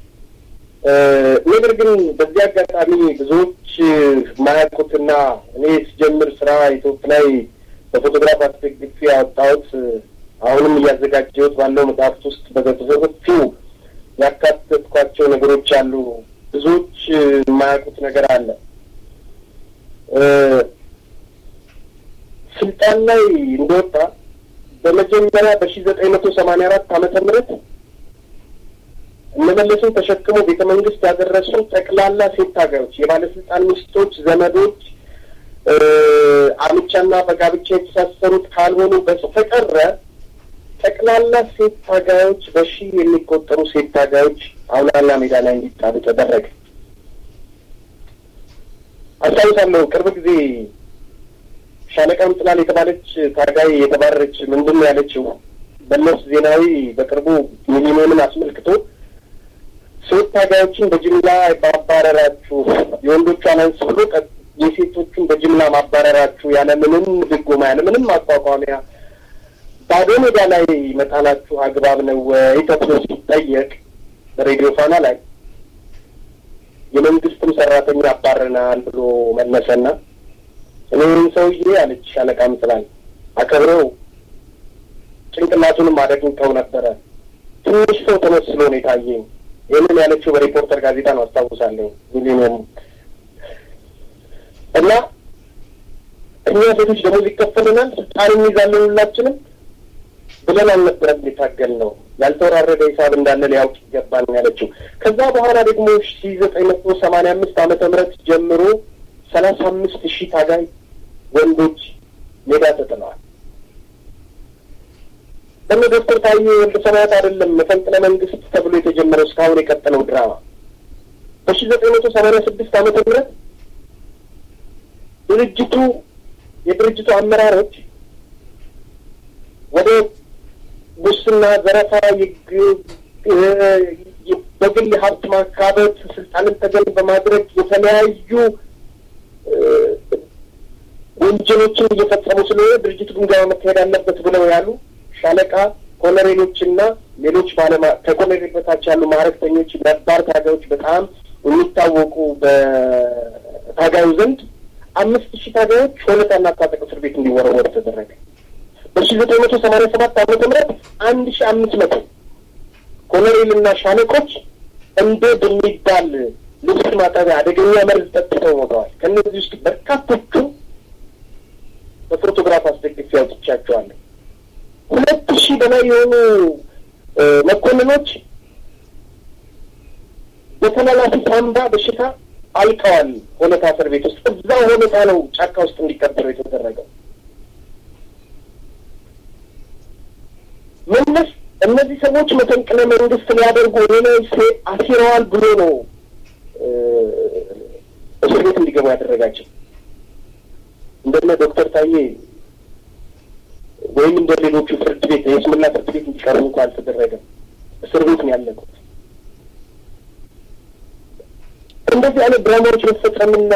C: ነገር ግን በዚህ አጋጣሚ ብዙዎች ማያውቁትና እኔ ስጀምር ስራ ኢትዮጵ ላይ በፎቶግራፍ አስደግፌ ያወጣሁት አሁንም እያዘጋጀሁት ባለው መጽሐፍት ውስጥ በሰፊው ያካተትኳቸው ነገሮች አሉ። ብዙዎች የማያውቁት ነገር አለ። ስልጣን ላይ እንደወጣ በመጀመሪያ በሺ ዘጠኝ መቶ ሰማንያ አራት ዓመተ ምህረት እነመለስን ተሸክሞ ቤተ መንግስት ያደረሱ ጠቅላላ ሴት ታጋዮች፣ የባለስልጣን ሚስቶች፣ ዘመዶች አምቻና በጋብቻ የተሳሰሩት ካልሆኑ በስተቀረ ጠቅላላ ሴት ታጋዮች በሺህ የሚቆጠሩ ሴት ታጋዮች አውላላ ሜዳ ላይ እንዲጣሉ ተደረገ። አስታውሳለሁ ቅርብ ጊዜ ሻለቃ ምጥላል የተባለች ታጋይ የተባረረች ምንድን ነው ያለችው? መለስ ዜናዊ በቅርቡ ሚሊኒየምን አስመልክቶ ሴት ታጋዮችን በጅምላ ማባረራችሁ የወንዶቿን አንስ ብሎ የሴቶቹን በጅምላ ማባረራችሁ ያለ ምንም ድጎማ ያለ ምንም ማቋቋሚያ ባዶ ሜዳ ላይ መጣላችሁ አግባብ ነው ወይ ተብሎ ሲጠየቅ በሬዲዮ ፋና ላይ የመንግስትም ሰራተኛ አባረናል ብሎ መለሰና እኔም ሰውዬ አለች ሻለቃ ምጥላል አከብረው ጭንቅላቱንም አደግኝተው ነበረ። ትንሽ ሰው ተመስሎ ነው የታየኝ። ይህንን ያለችው በሪፖርተር ጋዜጣ ነው አስታውሳለሁ። ሚሊኒየም እና እኛ ሴቶች ደሞዝ ይከፈልናል፣ ስልጣን እንይዛለን ሁላችንም ብለን አልነበረም የታገል ነው ያልተወራረደ ሂሳብ እንዳለ ሊያውቅ ይገባል ያለችው። ከዛ በኋላ ደግሞ ሺ ዘጠኝ መቶ ሰማንያ አምስት ዓመተ ምህረት ጀምሮ ሰላሳ አምስት ሺህ ታጋይ ወንዶች ሜዳ ተጥለዋል። ደግሞ ዶክተር ታዬ ወልደ ሰማያት አይደለም መፈንቅለ መንግስት ተብሎ የተጀመረው እስካሁን የቀጠለው ድራማ በሺ ዘጠኝ መቶ ሰማንያ ስድስት ዓመተ ምህረት ድርጅቱ የድርጅቱ አመራሮች ወደ ሙስና፣ ዘረፋ፣ በግል ሀብት ማካበት፣ ስልጣንን ተገን በማድረግ የተለያዩ ወንጀሎችን እየፈጸሙ ስለሆነ ድርጅቱ ግምገማ መካሄድ አለበት ብለው ያሉ ሻለቃ ኮሎኔሎችና ሌሎች ባለማ ከኮሎኔል በታች ያሉ ማዕረግተኞች ነባር ታጋዮች በጣም የሚታወቁ በታጋዩ ዘንድ አምስት ሺህ ታጋዮች ሆለታና ታጠቅ እስር ቤት እንዲወረወሩ ተደረገ። በሺ ዘጠኝ መቶ ሰማንያ ሰባት ዓመተ ምህረት አንድ ሺ አምስት መቶ ኮሎኔልና ሻለቆች እንደ በሚባል ልብስ ማጠቢያ አደገኛ መርዝ ጠጥተው ሞተዋል። ከእነዚህ ውስጥ በርካቶቹ በፎቶግራፍ አስደግፌ አውጥቻቸዋለሁ። ሁለት ሺህ በላይ የሆኑ መኮንኖች በተላላፊ ሳምባ በሽታ አልቀዋል። ሆለታ እስር ቤት ውስጥ እዛ ሆለታ ነው ጫካ ውስጥ እንዲቀበሩ የተደረገው። መለስ እነዚህ ሰዎች መፈንቅለ መንግስት ሊያደርጉ ሌላ አሲረዋል ብሎ ነው እስር ቤት እንዲገቡ ያደረጋቸው። እንደነ ዶክተር ታዬ ወይም እንደ ሌሎቹ ፍርድ ቤት የስምና ፍርድ ቤት እንዲቀርቡ እንኳ አልተደረገም። እስር ቤት ነው ያለቁት። እንደዚህ አይነት ድራማዎች መፈጸምና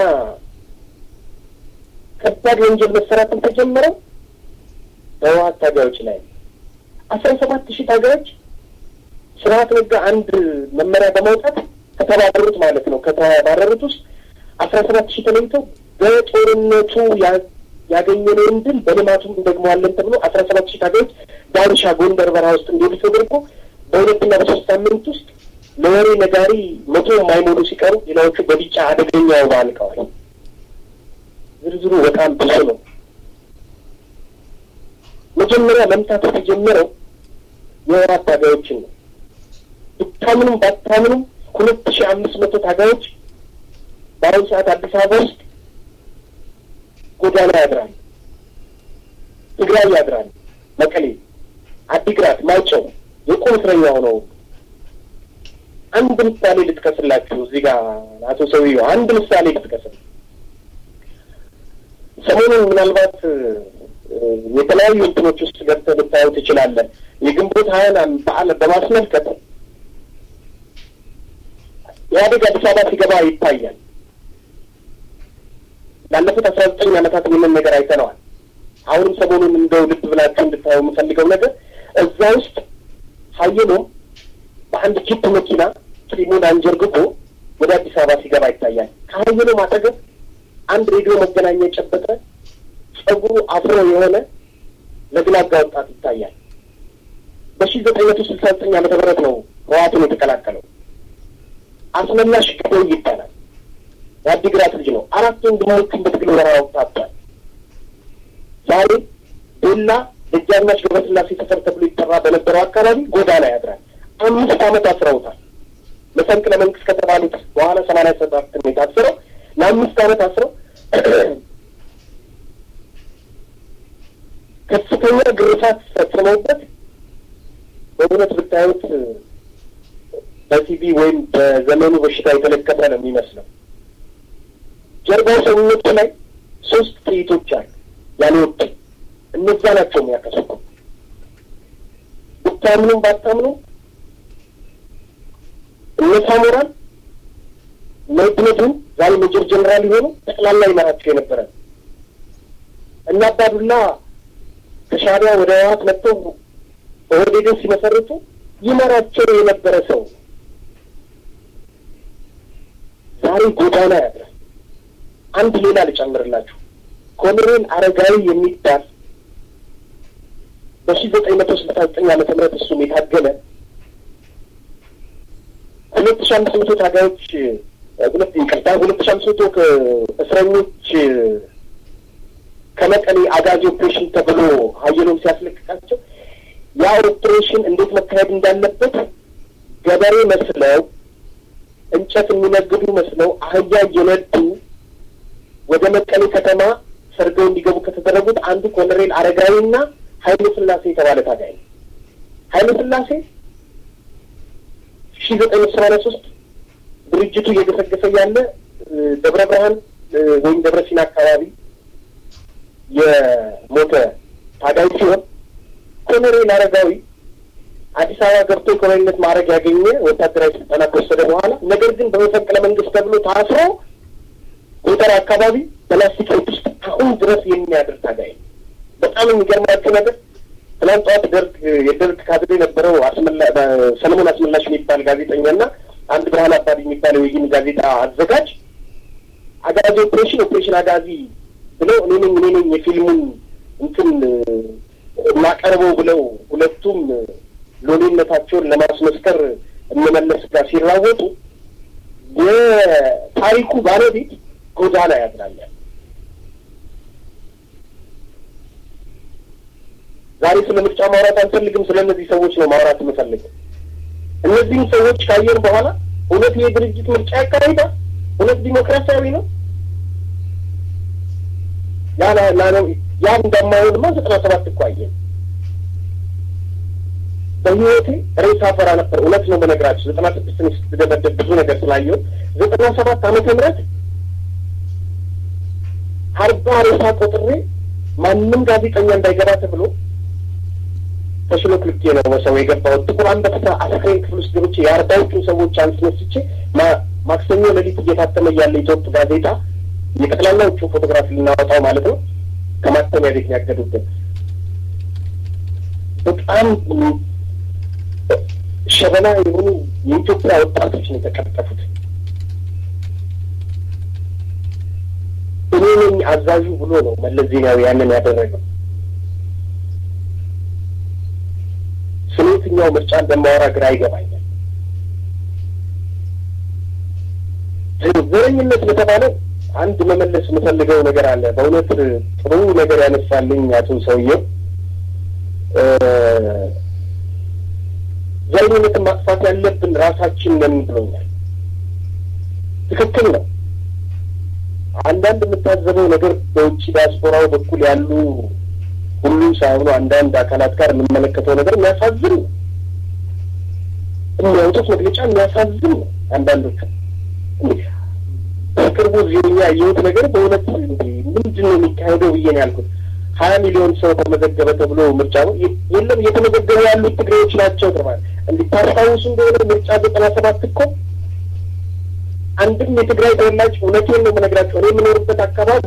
C: ከባድ ወንጀል መሰራትን ተጀመረው በህወሓት ታጋዮች ላይ አስራ ሰባት ሺህ ታጋዮች ስርዓት ነጋ አንድ መመሪያ በማውጣት ከተባረሩት ማለት ነው ከተባረሩት ውስጥ አስራ ሰባት ሺህ ተለይተው በጦርነቱ ያገኘነውን ድል በልማቱም እንደግመዋለን ተብሎ አስራ ሰባት ሺህ ታጋዮች ዳንሻ ጎንደር በረሃ ውስጥ እንዲሄዱ ተደርጎ በሁለትና በሶስት ሳምንት ውስጥ ለወሬ ነጋሪ መቶ የማይሞሉ ሲቀሩ ሌላዎቹ በቢጫ አደገኛ ወባ አልቀዋል። ዝርዝሩ በጣም ብዙ ነው። መጀመሪያ መምታት የተጀመረው የወራት ታጋዮችን ነው። ብታምኑም ባታምኑም ሁለት ሺህ አምስት መቶ ታጋዮች በአሁኑ ሰዓት አዲስ አበባ ውስጥ ጎዳና ያድራል፣ ትግራይ ያድራል፣ መቀሌ፣ አዲግራት፣ ማይጨው የቁም እስረኛ ሆነው አንድ ምሳሌ ልጥቀስላችሁ። እዚህ ጋር አቶ ሰውዬው አንድ ምሳሌ ልጥቀስል። ሰሞኑን ምናልባት የተለያዩ እንትኖች ውስጥ ገብተህ ልታዩ ትችላለህ። የግንቦት ሀያን በዓል በማስመልከት ኢህአዴግ አዲስ አበባ ሲገባ ይታያል። ላለፉት አስራ ዘጠኝ ዓመታት ምንም ነገር አይተነዋል። አሁንም ሰሞኑን እንደው ልብ ብላችሁ እንድታዩ የምፈልገው ነገር እዛ ውስጥ ሀይሎ በአንድ ጂፕ መኪና ጢሙን አንጀርግጎ ወደ አዲስ አበባ ሲገባ ይታያል። ከሀይሎ አጠገብ አንድ ሬዲዮ መገናኛ የጨበጠ ጸጉሩ አፍሮ የሆነ ለግላጋ ወጣት ይታያል። በሺ ዘጠኝ መቶ ስልሳ ዘጠኝ ዓመተ ምህረት ነው ህወሓትን የተቀላቀለው። አስመላሽ ገበይ ይባላል። የአዲግራት ልጅ ነው። አራት ወንድሞቹን በትግል ወረራ ወጣቷል። ዛሬ ቤላ ደጃዝማች ገብረስላሴ ሰፈር ተብሎ ይጠራ በነበረው አካባቢ ጎዳና ያድራል። አምስት ዓመት አስረውታል። መፈንቅለ መንግስት ከተባሉት በኋላ ሰማንያ ሰባት ነው የታሰረው። ለአምስት ዓመት አስረው ከፍተኛ ግርፋት ፈጽመውበት በእውነት ብታዩት በቲቪ ወይም በዘመኑ በሽታ የተለከፈ ነው የሚመስለው። ጀርባው ሰውነቱ ላይ ሶስት ጥይቶች አሉ ያልወጡ እነዛ ናቸው የሚያከሱት። ብታምኑም ባታምኑም እነ ሳሞራን እነ ውድነቱ ዛሬ ሜጀር ጀኔራል የሆኑ ጠቅላላ ይመራቸው የነበረ እና አባዱላ ከሻዕቢያ ወደ ህወሓት መጥተው ኦህዴድን ሲመሰርቱ ይመራቸው የነበረ ሰው ዛሬ ጎዳና ያድራል። አንድ ሌላ ልጨምርላችሁ። ኮሎኔል አረጋዊ የሚባል በሺ ዘጠኝ መቶ ስልሳ ዘጠኝ ዓመተ ምህረት እሱም የታገለ ሁለት ሺ አምስት መቶ ታጋዮች ሁለት ይቅርታ ሁለት ሺ አምስት መቶ እስረኞች ከመቀሌ አጋዚ ኦፕሬሽን ተብሎ ሀየሎም ሲያስለቅቃቸው ያ ኦፕሬሽን እንዴት መካሄድ እንዳለበት ገበሬ መስለው እንጨት የሚነግዱ መስለው አህያ እየነዱ ወደ መቀሌ ከተማ ሰርገው እንዲገቡ ከተደረጉት አንዱ ኮሎኔል አረጋዊና ኃይለ ሥላሴ የተባለ ታጋይ ነው። ኃይለ ሥላሴ ሺ ዘጠኝ መቶ ሰማንያ ሶስት ድርጅቱ እየገሰገሰ ያለ ደብረ ብርሃን ወይም ደብረ ሲና አካባቢ የሞተ ታጋይ ሲሆን ኮሎኔል አረጋዊ አዲስ አበባ ገብቶ የኮሎኔልነት ማዕረግ ያገኘ ወታደራዊ ስልጠና ከወሰደ በኋላ ነገር ግን በመፈንቅለ መንግስት ተብሎ ታስሮ ጎተራ አካባቢ በላስቲክ ቤት ውስጥ አሁን ድረስ የሚያድር ታጋይ ነው። በጣም የሚገርማቸው ነገር ትናንት ጠዋት ደርግ የደርግ ካድሬ የነበረው ሰለሞን አስመላሽ የሚባል ጋዜጠኛና አንድ ብርሃን አባዲ የሚባል የወይን ጋዜጣ አዘጋጅ አጋዚ ኦፕሬሽን ኦፕሬሽን አጋዚ ብለው እኔ ነኝ እኔ ነኝ የፊልሙን እንትን እናቀርበው ብለው ሁለቱም ሎሌነታቸውን ለማስመስከር እነመለስ ጋር ሲራወጡ የታሪኩ ባለቤት ጎዳና ያድራል። ዛሬ ስለ ምርጫ ማውራት አልፈልግም። ስለ እነዚህ ሰዎች ነው ማውራት የምፈልገው። እነዚህም ሰዎች ካየን በኋላ እውነት ይሄ ድርጅት ምርጫ ያካሂዳል? እውነት ዲሞክራሲያዊ ነው? ያ ነው ያ እንደማይሆንማ ዘጠና ሰባት እኮ አየን። በህይወቴ ሬሳ ፈራ ነበር። እውነት ነው በነገራችሁ ዘጠና ስድስትን ስትደበደብ ብዙ ነገር ስላየሁ ዘጠና ሰባት ዓመተ ምህረት አርባ ሬሳ ቆጥሬ ማንም ጋዜጠኛ እንዳይገባ ተብሎ ተሽሎ ክልኬ ነው ሰው የገባሁት። ጥቁር አንበሳ አስክሬን ክፍል ውስጥ ገብቼ የአርባዎቹን ሰዎች አንስነስቼ ማክሰኞ ሌሊት እየታተመ ያለ ኢትዮጵ ጋዜጣ የጠቅላላዎቹ ፎቶግራፊ ልናወጣው ማለት ነው ከማተሚያ ቤት ያገዱብን በጣም ሸበላ የሆኑ የኢትዮጵያ ወጣቶች ነው የተቀጠፉት። እኔ ነኝ አዛዡ ብሎ ነው መለስ ዜናዊ ያንን ያደረገው። ስለ የትኛው ምርጫ እንደማወራ ግራ ይገባኛል። ዘረኝነት ለተባለው አንድ መመለስ የምፈልገው ነገር አለ። በእውነት ጥሩ ነገር ያነሳልኝ አቶ ሰውዬው ዘረኝነትን ማጥፋት ያለብን ራሳችን ነን ብሎኛል። ትክክል ነው። አንዳንድ የምታዘበው ነገር በውጭ ዲያስፖራው በኩል ያሉ ሁሉ ሳይሆኑ አንዳንድ አካላት ጋር የምንመለከተው ነገር የሚያሳዝን ነው። የሚያወጡት መግለጫ የሚያሳዝን ነው። አንዳንዶቹ በቅርቡ ዜኛ ያየሁት ነገር በእውነት ምንድን ነው የሚካሄደው ብዬ ነው ያልኩት። ሀያ ሚሊዮን ሰው ተመዘገበ ተብሎ ምርጫ ነው የለም እየተመዘገቡ ያሉት ትግሬዎች ናቸው ተባለ። እንዲታስታውሱ እንደሆነ ምርጫ ዘጠና ሰባት እኮ አንድም የትግራይ ተወላጅ እውነቴን ነው የምነግራቸው እኔ የምኖርበት አካባቢ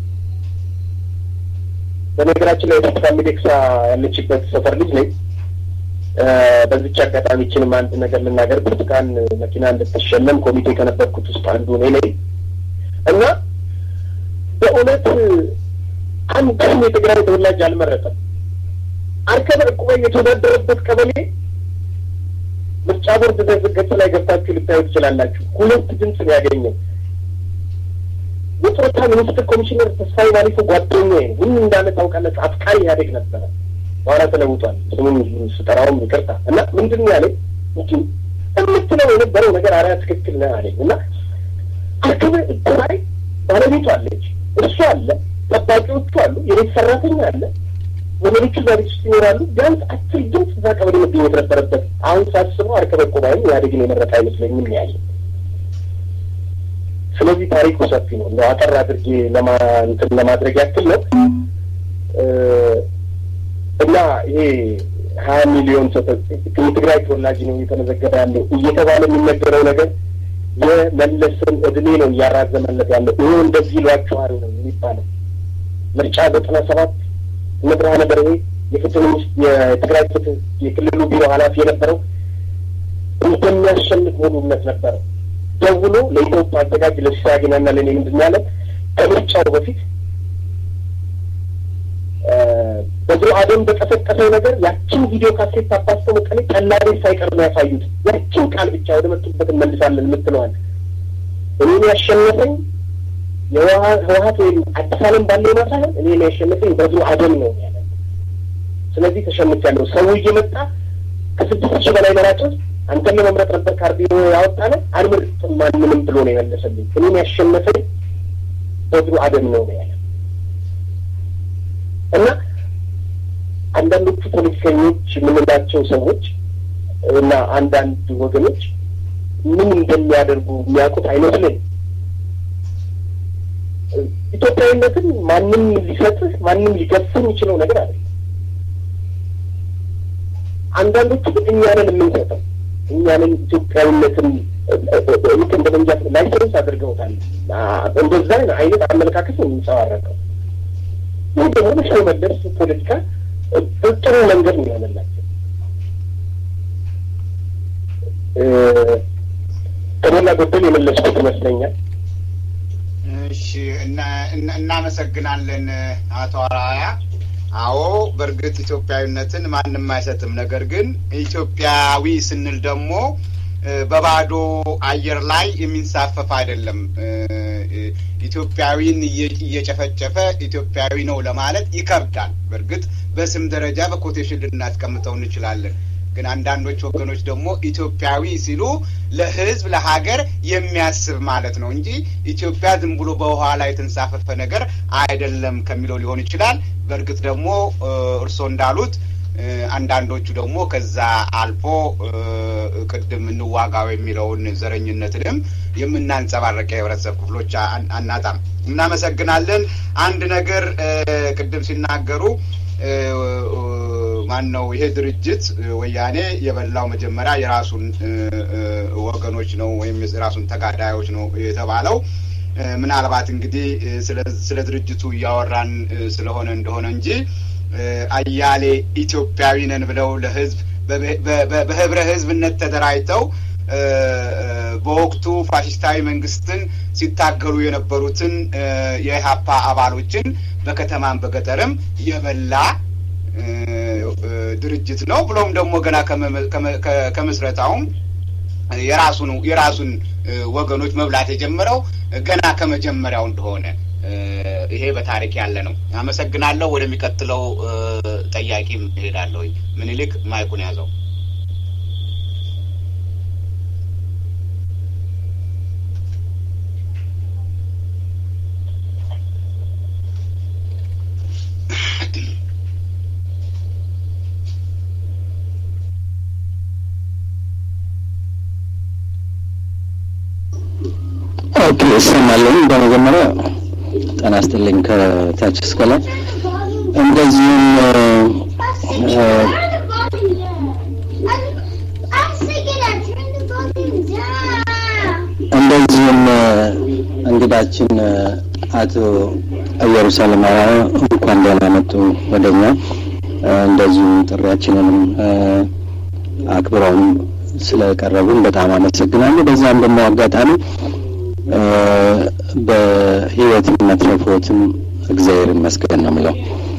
C: በነገራችን ላይ ተስፋ ሚደቅሳ ያለችበት ሰፈር ልጅ ነኝ። በዚች አጋጣሚ ችንም አንድ ነገር ልናገር። ብርቱካን መኪና እንድትሸለም ኮሚቴ ከነበርኩት ውስጥ አንዱ እኔ ነኝ እና በእውነት አንድም የትግራይ ተወላጅ አልመረጠም። አርከበ ዕቁባይ የተወዳደረበት ቀበሌ ምርጫ ቦርድ ገጽ ላይ ገብታችሁ ልታዩ ትችላላችሁ። ሁለት ድምፅ ነው ያገኘው። የጡረታ ሚኒስትር ኮሚሽነር ተስፋዬ ማሊፎ ጓደኛዬ ነው። ምን እንዳለ ታውቃለህ? አፍቃሪ ኢህአዴግ ነበረ። በኋላ ተለውጧል። ስሙን ስጠራውም ይቅርታ እና ምንድን ነው ያለኝ እንጂ የምትለው የነበረው ነገር አሪያ ትክክል ነህ አለኝ እና አርከበ ዕቁባይ ባለቤቱ አለች፣ እሱ አለ፣ ጠባቂዎቹ አሉ፣ የቤት ሰራተኛ አለ ወገኖቹ እዛ ቤት ውስጥ ይኖራሉ። ቢያንስ አስር ድምፅ እዛ ቀበሌ መገኘት ነበረበት። አሁን ሳስበው አርከበ ዕቁባይም ኢህአዴግን የመረጠ አይመስለኝም ያለ። ስለዚህ ታሪኩ ሰፊ ነው። እንደው አጠር አድርጌ ለማ እንትን ለማድረግ ያክል ነው እና ይሄ ሀያ ሚሊዮን የትግራይ ተወላጅ ነው እየተመዘገበ ያለው እየተባለ የሚነገረው ነገር የመለስን እድሜ ነው እያራዘመለት ያለው። ይህ እንደዚህ ይሏቸዋል ነው የሚባለው ምርጫ ዘጠና ሰባት እነ ብርሃነ በርሄ የፍትህ የትግራይ ፍትህ የክልሉ ቢሮ ኃላፊ የነበረው እንደሚያሸንፍ ሙሉ እምነት ነበረው። ደውሎ ለኢትዮጵያ አዘጋጅ ለሲሳጊናና ለእኔ ምንድን ያለ ከምርጫው በፊት በድሮ አደም በቀሰቀሰው ነገር ያችን ቪዲዮ ካሴት አባስተው መቀሌ ቀላቤ ሳይቀር ነው ያሳዩት። ያችን ቃል ብቻ ወደ መጡበት እንመልሳለን የምትለዋል እኔን ያሸነፈኝ የህወሀት ወይም አዲስ ዓለም ባለው ሳይሆን እኔን ያሸነፈኝ በድሮ አደም ነው ያለ። ስለዚህ ተሸንፊያለሁ። ሰው እየመጣ ከስድስት ሺህ በላይ መራጮች አንተን ለመምረጥ ነበር ካርዲዮ ያወጣለ አልመርጥም ማንንም ብሎ ነው የመለሰልኝ። እኔን ያሸነፈኝ በድሮ አደም ነው ያለ እና አንዳንዶቹ ፖለቲከኞች የምንላቸው ሰዎች እና አንዳንድ ወገኖች ምን እንደሚያደርጉ የሚያውቁት አይመስለኝ። ኢትዮጵያዊነትን ማንም ሊሰጥህ ማንም ሊገፍህ የሚችለው ነገር አለ። አንዳንዶቹ ግን እኛንን የምንሰጠው እኛንን ኢትዮጵያዊነትን ልክ እንደ መንጃ ላይሰንስ አድርገውታል። እንደዛ አይነት አመለካከት ነው የሚንጸባረቀው። ይህ ደግሞ ለሻው መለስ ፖለቲካ ጥሩ መንገድ ነው የሆነላቸው። ከሞላ ጎደል የመለስኩት ይመስለኛል።
A: እሺ፣ እናመሰግናለን አቶ አራያ። አዎ በእርግጥ ኢትዮጵያዊነትን ማንም አይሰጥም። ነገር ግን ኢትዮጵያዊ ስንል ደግሞ በባዶ አየር ላይ የሚንሳፈፍ አይደለም። ኢትዮጵያዊን እየጨፈጨፈ ኢትዮጵያዊ ነው ለማለት ይከብዳል። በእርግጥ በስም ደረጃ በኮቴሽን ልናስቀምጠው እንችላለን። ግን አንዳንዶች ወገኖች ደግሞ ኢትዮጵያዊ ሲሉ ለሕዝብ ለሀገር የሚያስብ ማለት ነው እንጂ ኢትዮጵያ ዝም ብሎ በውሃ ላይ የተንሳፈፈ ነገር አይደለም ከሚለው ሊሆን ይችላል። በእርግጥ ደግሞ እርስዎ እንዳሉት አንዳንዶቹ ደግሞ ከዛ አልፎ ቅድም እንዋጋው የሚለውን ዘረኝነትንም የምናንጸባረቅ የህብረተሰብ ክፍሎች አናጣም። እናመሰግናለን። አንድ ነገር ቅድም ሲናገሩ ማን ነው ይሄ ድርጅት ወያኔ የበላው መጀመሪያ የራሱን ወገኖች ነው ወይም የራሱን ተጋዳዮች ነው የተባለው። ምናልባት እንግዲህ ስለ ድርጅቱ እያወራን ስለሆነ እንደሆነ እንጂ አያሌ ኢትዮጵያዊ ነን ብለው ለህዝብ በህብረ ህዝብነት ተደራጅተው በወቅቱ ፋሽስታዊ መንግስትን ሲታገሉ የነበሩትን የኢህአፓ አባሎችን በከተማም በገጠርም የበላ ድርጅት ነው። ብሎም ደግሞ ገና ከምስረታውም የራሱን የራሱን ወገኖች መብላት የጀመረው ገና ከመጀመሪያው እንደሆነ ይሄ በታሪክ ያለ ነው። አመሰግናለሁ። ወደሚቀጥለው ጠያቂም እሄዳለሁ። ምኒልክ ማይኩን ያዘው።
D: ኦኬ እሰማለሁ። በመጀመሪያ ጤና ይስጥልኝ ከታች እስከ ላይ። እንደዚሁም እንደዚሁም እንግዳችን አቶ ኢየሩሳሌም አራያ እንኳን ደህና መጡ ወደኛ። እንደዚሁም ጥሪያችንንም አክብረውን ስለቀረቡን በጣም አመሰግናለሁ። በዛም ደግሞ አጋጣሚ በህይወት መትረፎትም እግዚአብሔር ይመስገን ነው የምለው።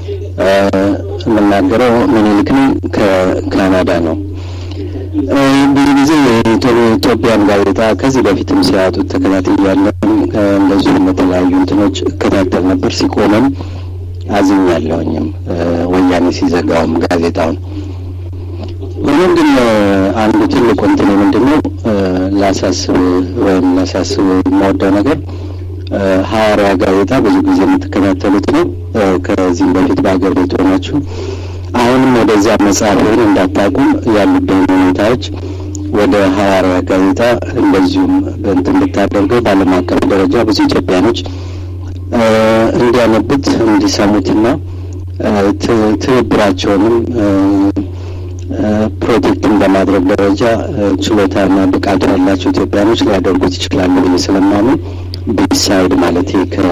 D: የምናገረው ምኒልክ ነኝ ከካናዳ ነው። ብዙ ጊዜ የኢትዮጵያን ጋዜጣ ከዚህ በፊትም ሲያወጡት ተከታትያለሁ። እንደዚሁም የተለያዩ እንትኖች እከታተል ነበር። ሲቆመም አዝኛለሁኝም ወያኔ ሲዘጋውም ጋዜጣውን ሆኖም ግን አንዱ ትልቁ እንትን ምንድን ነው ላሳስብ ወይም ላሳስብ የምወደው ነገር ሐዋርያ ጋዜጣ ብዙ ጊዜ የምትከታተሉት ነው። ከዚህም በፊት በሀገር ቤት ሆናችሁ አሁንም ወደዚያ መጽሐፍን እንዳታቁም ያሉብን ሁኔታዎች ወደ ሐዋርያ ጋዜጣ እንደዚሁም በእንትን ብታደርገው በዓለም አቀፍ ደረጃ ብዙ ኢትዮጵያኖች እንዲያነቡት እንዲሰሙትና ትብብራቸውንም ፕሮቴክትን በማድረግ ደረጃ ችሎታና ብቃት ያላቸው ኢትዮጵያኖች ሊያደርጉት ይችላሉ ብዬ ስለማምን ቢሳይድ ማለት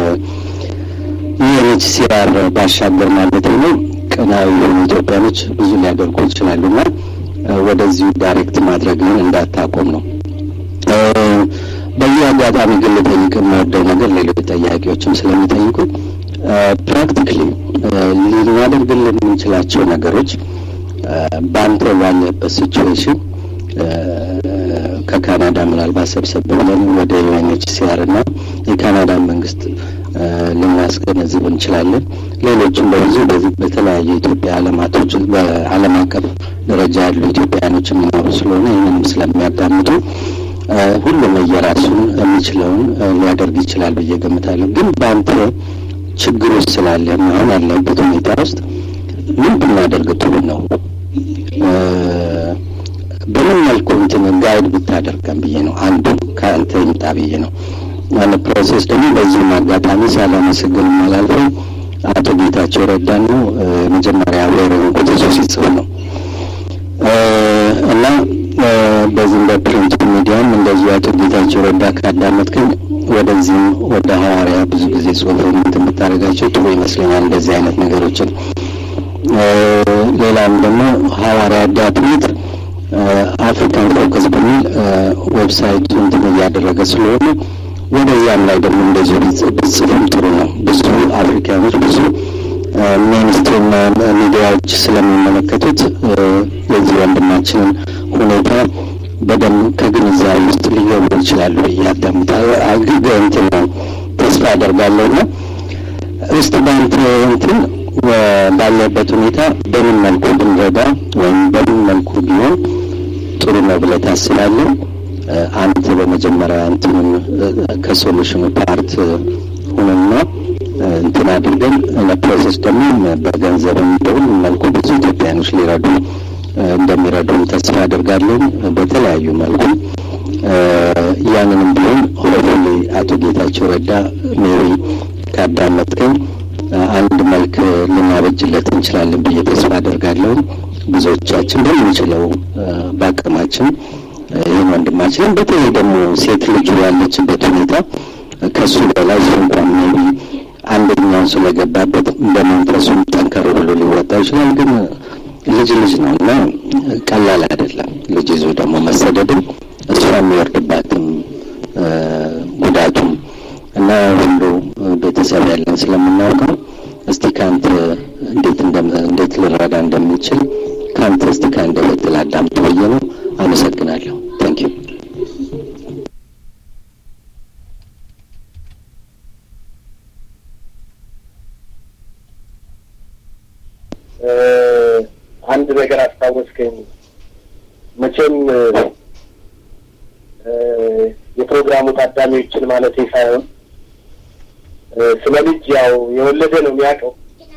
D: ከዩኤንኤችሲአር ባሻገር ማለት ነው ቀናዊ የሆኑ ኢትዮጵያኖች ብዙ ሊያደርጉ ይችላሉ እና ወደዚሁ ዳይሬክት ማድረግን እንዳታቆም ነው። በዚህ አጋጣሚ ግን ልጠይቅ የምወደው ነገር ሌሎች ጠያቂዎችም ስለሚጠይቁ ፕራክቲክሊ ልናደርግልን የምንችላቸው ነገሮች በአንተ ባለበት ሲቹዌሽን ከካናዳ ምናልባት ሰብሰብ ብለን ወደ ዩኤንኤችሲአር እና የካናዳ መንግስት ልናስገነዝብ እንችላለን። ሌሎችም በብዙ በዚህ በተለያየ ኢትዮጵያ አለማቶች በዓለም አቀፍ ደረጃ ያሉ ኢትዮጵያውያኖች የሚኖሩ ስለሆነ ይህንንም ስለሚያዳምጡ ሁሉም የራሱን የሚችለውን ሊያደርግ ይችላል ብዬ ገምታለሁ። ግን በአንተ ችግር ውስጥ ስላለ አሁን ያለበት ሁኔታ ውስጥ ምን ብናደርግ ጥሩ ነው? በምን መልኩ እንትን ጋይድ ብታደርገን ብዬ ነው። አንዱ ከአንተ ይምጣ ብዬ ነው። አንድ ፕሮሴስ ደግሞ በዚህም አጋጣሚ ሳላመሰግን የማላልፈው አቶ ጌታቸው ረዳ ነው። የመጀመሪያ አብሬ የሆንኩት እሱ ሲጽፍ ነው እና በዚህም በፕሪንት ሚዲያም እንደዚሁ አቶ ጌታቸው ረዳ ካዳመጥከኝ ወደዚህም ወደ ሐዋርያ ብዙ ጊዜ ጽሁፍ እንትን ብታደርጋቸው ጥሩ ይመስለኛል። እንደዚህ አይነት ነገሮችን ሌላም ደግሞ ሐዋርያ ዳትኔት አፍሪካን ፎከስ በሚል ዌብሳይት እንትን እያደረገ ስለሆነ ወደዚያም ላይ ደግሞ እንደዚሁ ብጽፍም ጥሩ ነው። ብዙ አፍሪካኖች ብዙ ሜንስትሪም ሚዲያዎች ስለሚመለከቱት የዚህ ወንድማችንን ሁኔታ በደንብ ከግንዛቤ ውስጥ ሊገቡ ይችላሉ ብዬ አዳምጣለሁ። እንትን ነው ተስፋ አደርጋለሁ እና እስቲ በአንተ እንትን ባለበት ሁኔታ በምን መልኩ ብንረዳ ወይም በምን መልኩ ቢሆን ጥሩ ነው ብለህ ታስባለህ? አንተ በመጀመሪያ እንትኑን ከሶሉሽኑ ፓርት ሁንና እንትን አድርገን ለፕሮሰስ ደግሞ በገንዘብም በሁሉም መልኩ ብዙ ኢትዮጵያኖች ሊረዱ እንደሚረዱም ተስፋ አድርጋለሁ። በተለያዩ መልኩ ያንንም ቢሆን ሆፕፉሊ አቶ ጌታቸው ረዳ ሜሪ ካዳመጥከኝ አንድ መልክ ልናበጅለት እንችላለን ብዬ ተስፋ አደርጋለሁ። ብዙዎቻችን በምንችለው በአቅማችን ይህን ወንድማችንን በተለይ ደግሞ ሴት ልጁ ያለችበት ሁኔታ ከሱ በላይ እሱ እንኳን ሜቢ አንደኛውን ስለገባበት በመንፈሱም ጠንከር ብሎ ሊወጣ ይችላል። ግን ልጅ ልጅ ነው እና ቀላል አይደለም። ልጅ ይዞ ደግሞ መሰደድም እሷ የሚወርድባትም ጉዳቱም እና ሁሉ ቤተሰብ ያለን ስለምናውቀው እስቲ ከአንተ እንዴት እንዴት ልረዳ እንደሚችል ከአንተ እስቲ ከአንደበት ላዳምጥ ብዬ ነው። አመሰግናለሁ። ታንክ ዩ።
C: አንድ ነገር አስታወስከኝ። መቼም የፕሮግራሙ ታዳሚዎችን ማለት ሳይሆን ስለ ልጅ ያው የወለደ ነው የሚያውቀው።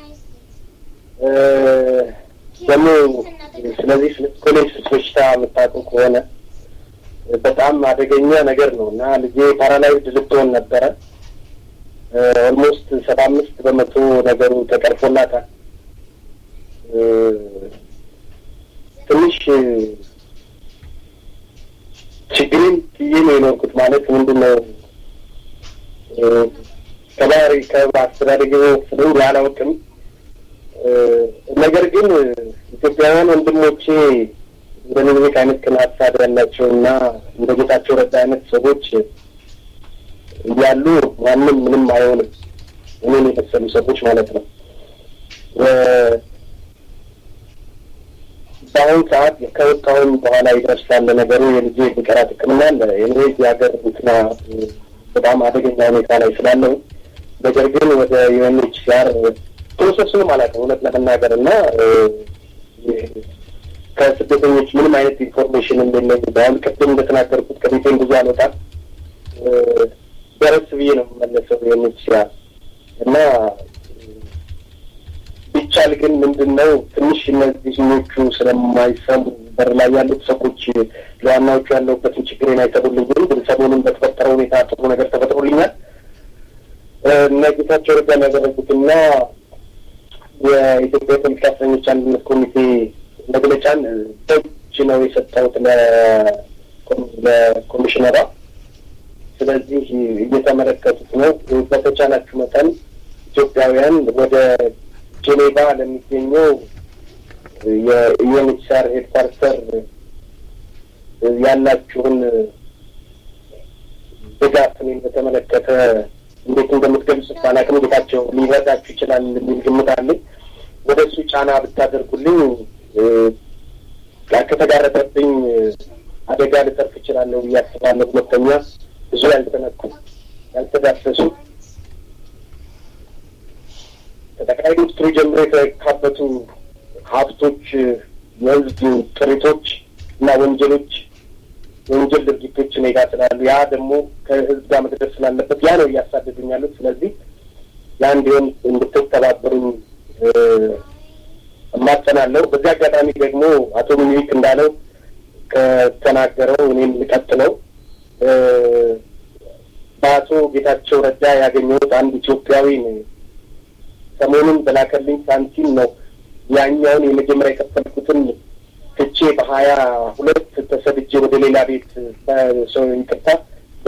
C: ደግሞ ስለዚህ ኮሌክስ በሽታ የምታውቁ ከሆነ በጣም አደገኛ ነገር ነው እና ልጄ ፓራላይዝድ ልትሆን ነበረ። ኦልሞስት ሰባ አምስት በመቶ ነገሩ ተቀርፎላታል። ትንሽ ችግሬን ትዬ ነው የኖርኩት። ማለት ምንድን ነው ከባህሪ ከአስተዳደግ ስለኝ አላውቅም። ነገር ግን ኢትዮጵያውያን ወንድሞቼ እንደ ምኒልክ አይነት ቅን ሀሳብ ያላቸው እና እንደ ጌታቸው ረዳ አይነት ሰዎች እያሉ ማንም ምንም አይሆንም። እኔን የመሰሉ ሰዎች ማለት ነው። በአሁኑ ሰዓት ከወጣሁም በኋላ ይደርሳል ነገሩ። የልጄ የሚቀራት ሕክምና አለ። የኔ የሀገር እንትና በጣም አደገኛ ሁኔታ ላይ ስላለው ነገር ግን ወደ ዩኤንኤችሲአር ፕሮሰሱንም አላውቅም እውነት ለመናገር እና ከስደተኞች ምንም አይነት ኢንፎርሜሽን የለኝ። በአሁን ቅድም እንደተናገርኩት ከቤቴን ብዙ አልወጣም። ደረስ ብዬ ነው የምመለሰው ዩኤንኤችሲአር እና ቢቻል ግን ምንድን ነው ትንሽ እነዚህኞቹ ስለማይሰሙ በር ላይ ያሉት ሰዎች ለዋናዎቹ ያለሁበትን ችግሬን አይሰሩልኝም። ግን ሰሞኑን በተፈጠረ ሁኔታ ጥሩ ነገር ተፈጥሮልኛል። እነ ጌታቸው ረዳ ያደረጉትና የኢትዮጵያ የፖለቲካ እስረኞች አንድነት ኮሚቴ መግለጫን በእጅ ነው የሰጠሁት ለኮሚሽነሯ። ስለዚህ እየተመለከቱት ነው። በተቻላችሁ መጠን ኢትዮጵያውያን ወደ ጄኔቫ ለሚገኘው የዩኤንኤችሲአር ሄድኳርተር ያላችሁን ድጋፍ እኔን በተመለከተ እንዴት እንደምትገልጹት ባላቅም ጌታቸው ሊረዳችሁ ይችላል የሚል ግምት አለኝ። ወደ እሱ ጫና ብታደርጉልኝ ከተጋረጠብኝ አደጋ ልተርፍ እችላለሁ ብዬ አስባለሁ። ሁለተኛ ብዙ ያልተነኩ ያልተዳሰሱ ከጠቅላይ ሚኒስትሩ ጀምሮ የተካበቱ ሀብቶች፣ የህዝብ ጥሪቶች እና ወንጀሎች የወንጀል ድርጊቶች እኔ ጋር ስላሉ ያ ደግሞ ከህዝብ ጋር መድረስ ስላለበት ያ ነው እያሳደዱኝ ያሉት። ስለዚህ ያ እንዲሆን እንድትተባበሩኝ እማጸናለሁ። በዚህ አጋጣሚ ደግሞ አቶ ሚኒሊክ እንዳለው ከተናገረው እኔም ልቀጥለው በአቶ ጌታቸው ረዳ ያገኘሁት አንድ ኢትዮጵያዊ ነው። ሰሞኑን በላከልኝ ሳንቲም ነው ያኛውን የመጀመሪያ የከፈልኩትን ትቼ በሀያ ሁለት ተሰድጄ ወደ ሌላ ቤት ሰው ይቅርታ በ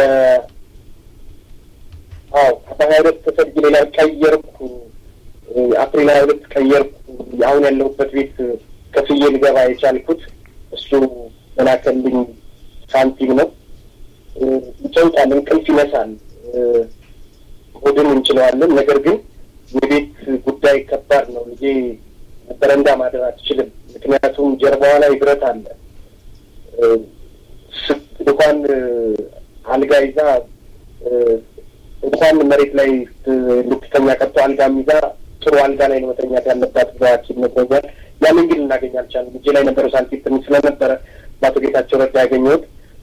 C: አዎ በሀያ ሁለት ተሰድጄ ሌላ ቀየርኩ። አፕሪል ሀያ ሁለት ቀየርኩ። አሁን ያለሁበት ቤት ከፍዬ ልገባ የቻልኩት እሱ በላከልኝ ሳንቲም ነው። ይጨንቃል፣ እንቅልፍ ይነሳል፣ ሆድን እንችለዋለን። ነገር ግን የቤት ጉዳይ ከባድ ነው። ልጄ በረንዳ ማደር አትችልም። ምክንያቱም ጀርባዋ ላይ ብረት አለ። እንኳን አልጋ ይዛ እንኳን መሬት ላይ ልትተኛ ቀርቶ አልጋም ይዛ ጥሩ አልጋ ላይ ነው መተኛት ያለባት ብሎ ሐኪም ነግሮኛል። ያንን ግን ልናገኝ አልቻልንም። እጄ ላይ ነበረው ሳንቲም ትንሽ ስለነበረ በአቶ ጌታቸው ረዳ ያገኘሁት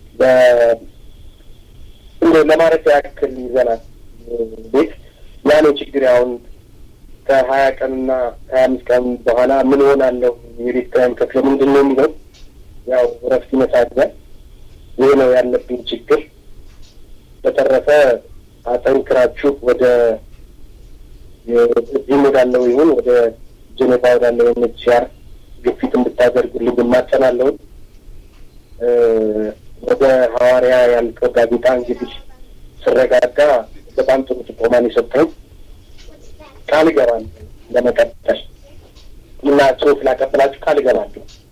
C: ለማረፊያ ያክል ይዘናል ቤት ያ ነው ችግር አሁን ከሀያ ቀንና ከሀያ አምስት ቀን በኋላ ምን ሆናለሁ የቤት ኪራይም ከፍለ ምንድን ነው የሚለው ያው እረፍት ይነሳኛል። ይህ ነው ያለብኝ ችግር። በተረፈ አጠንክራችሁ ወደ እዚህም ወዳለው ይሁን ወደ ጀኔቫ ወዳለው ኤንኤችሲአር ግፊት እንድታደርጉልኝ እማጸናለሁኝ። ወደ ሐዋርያ ያልከው ጋዜጣ እንግዲህ ስረጋጋ በጣም ጥሩ ጥቆማን የሰጠኝ ቃል እገባለሁ ለመቀጠል እና ጽሁፍ ላቀብላችሁ ቃል እገባለሁ።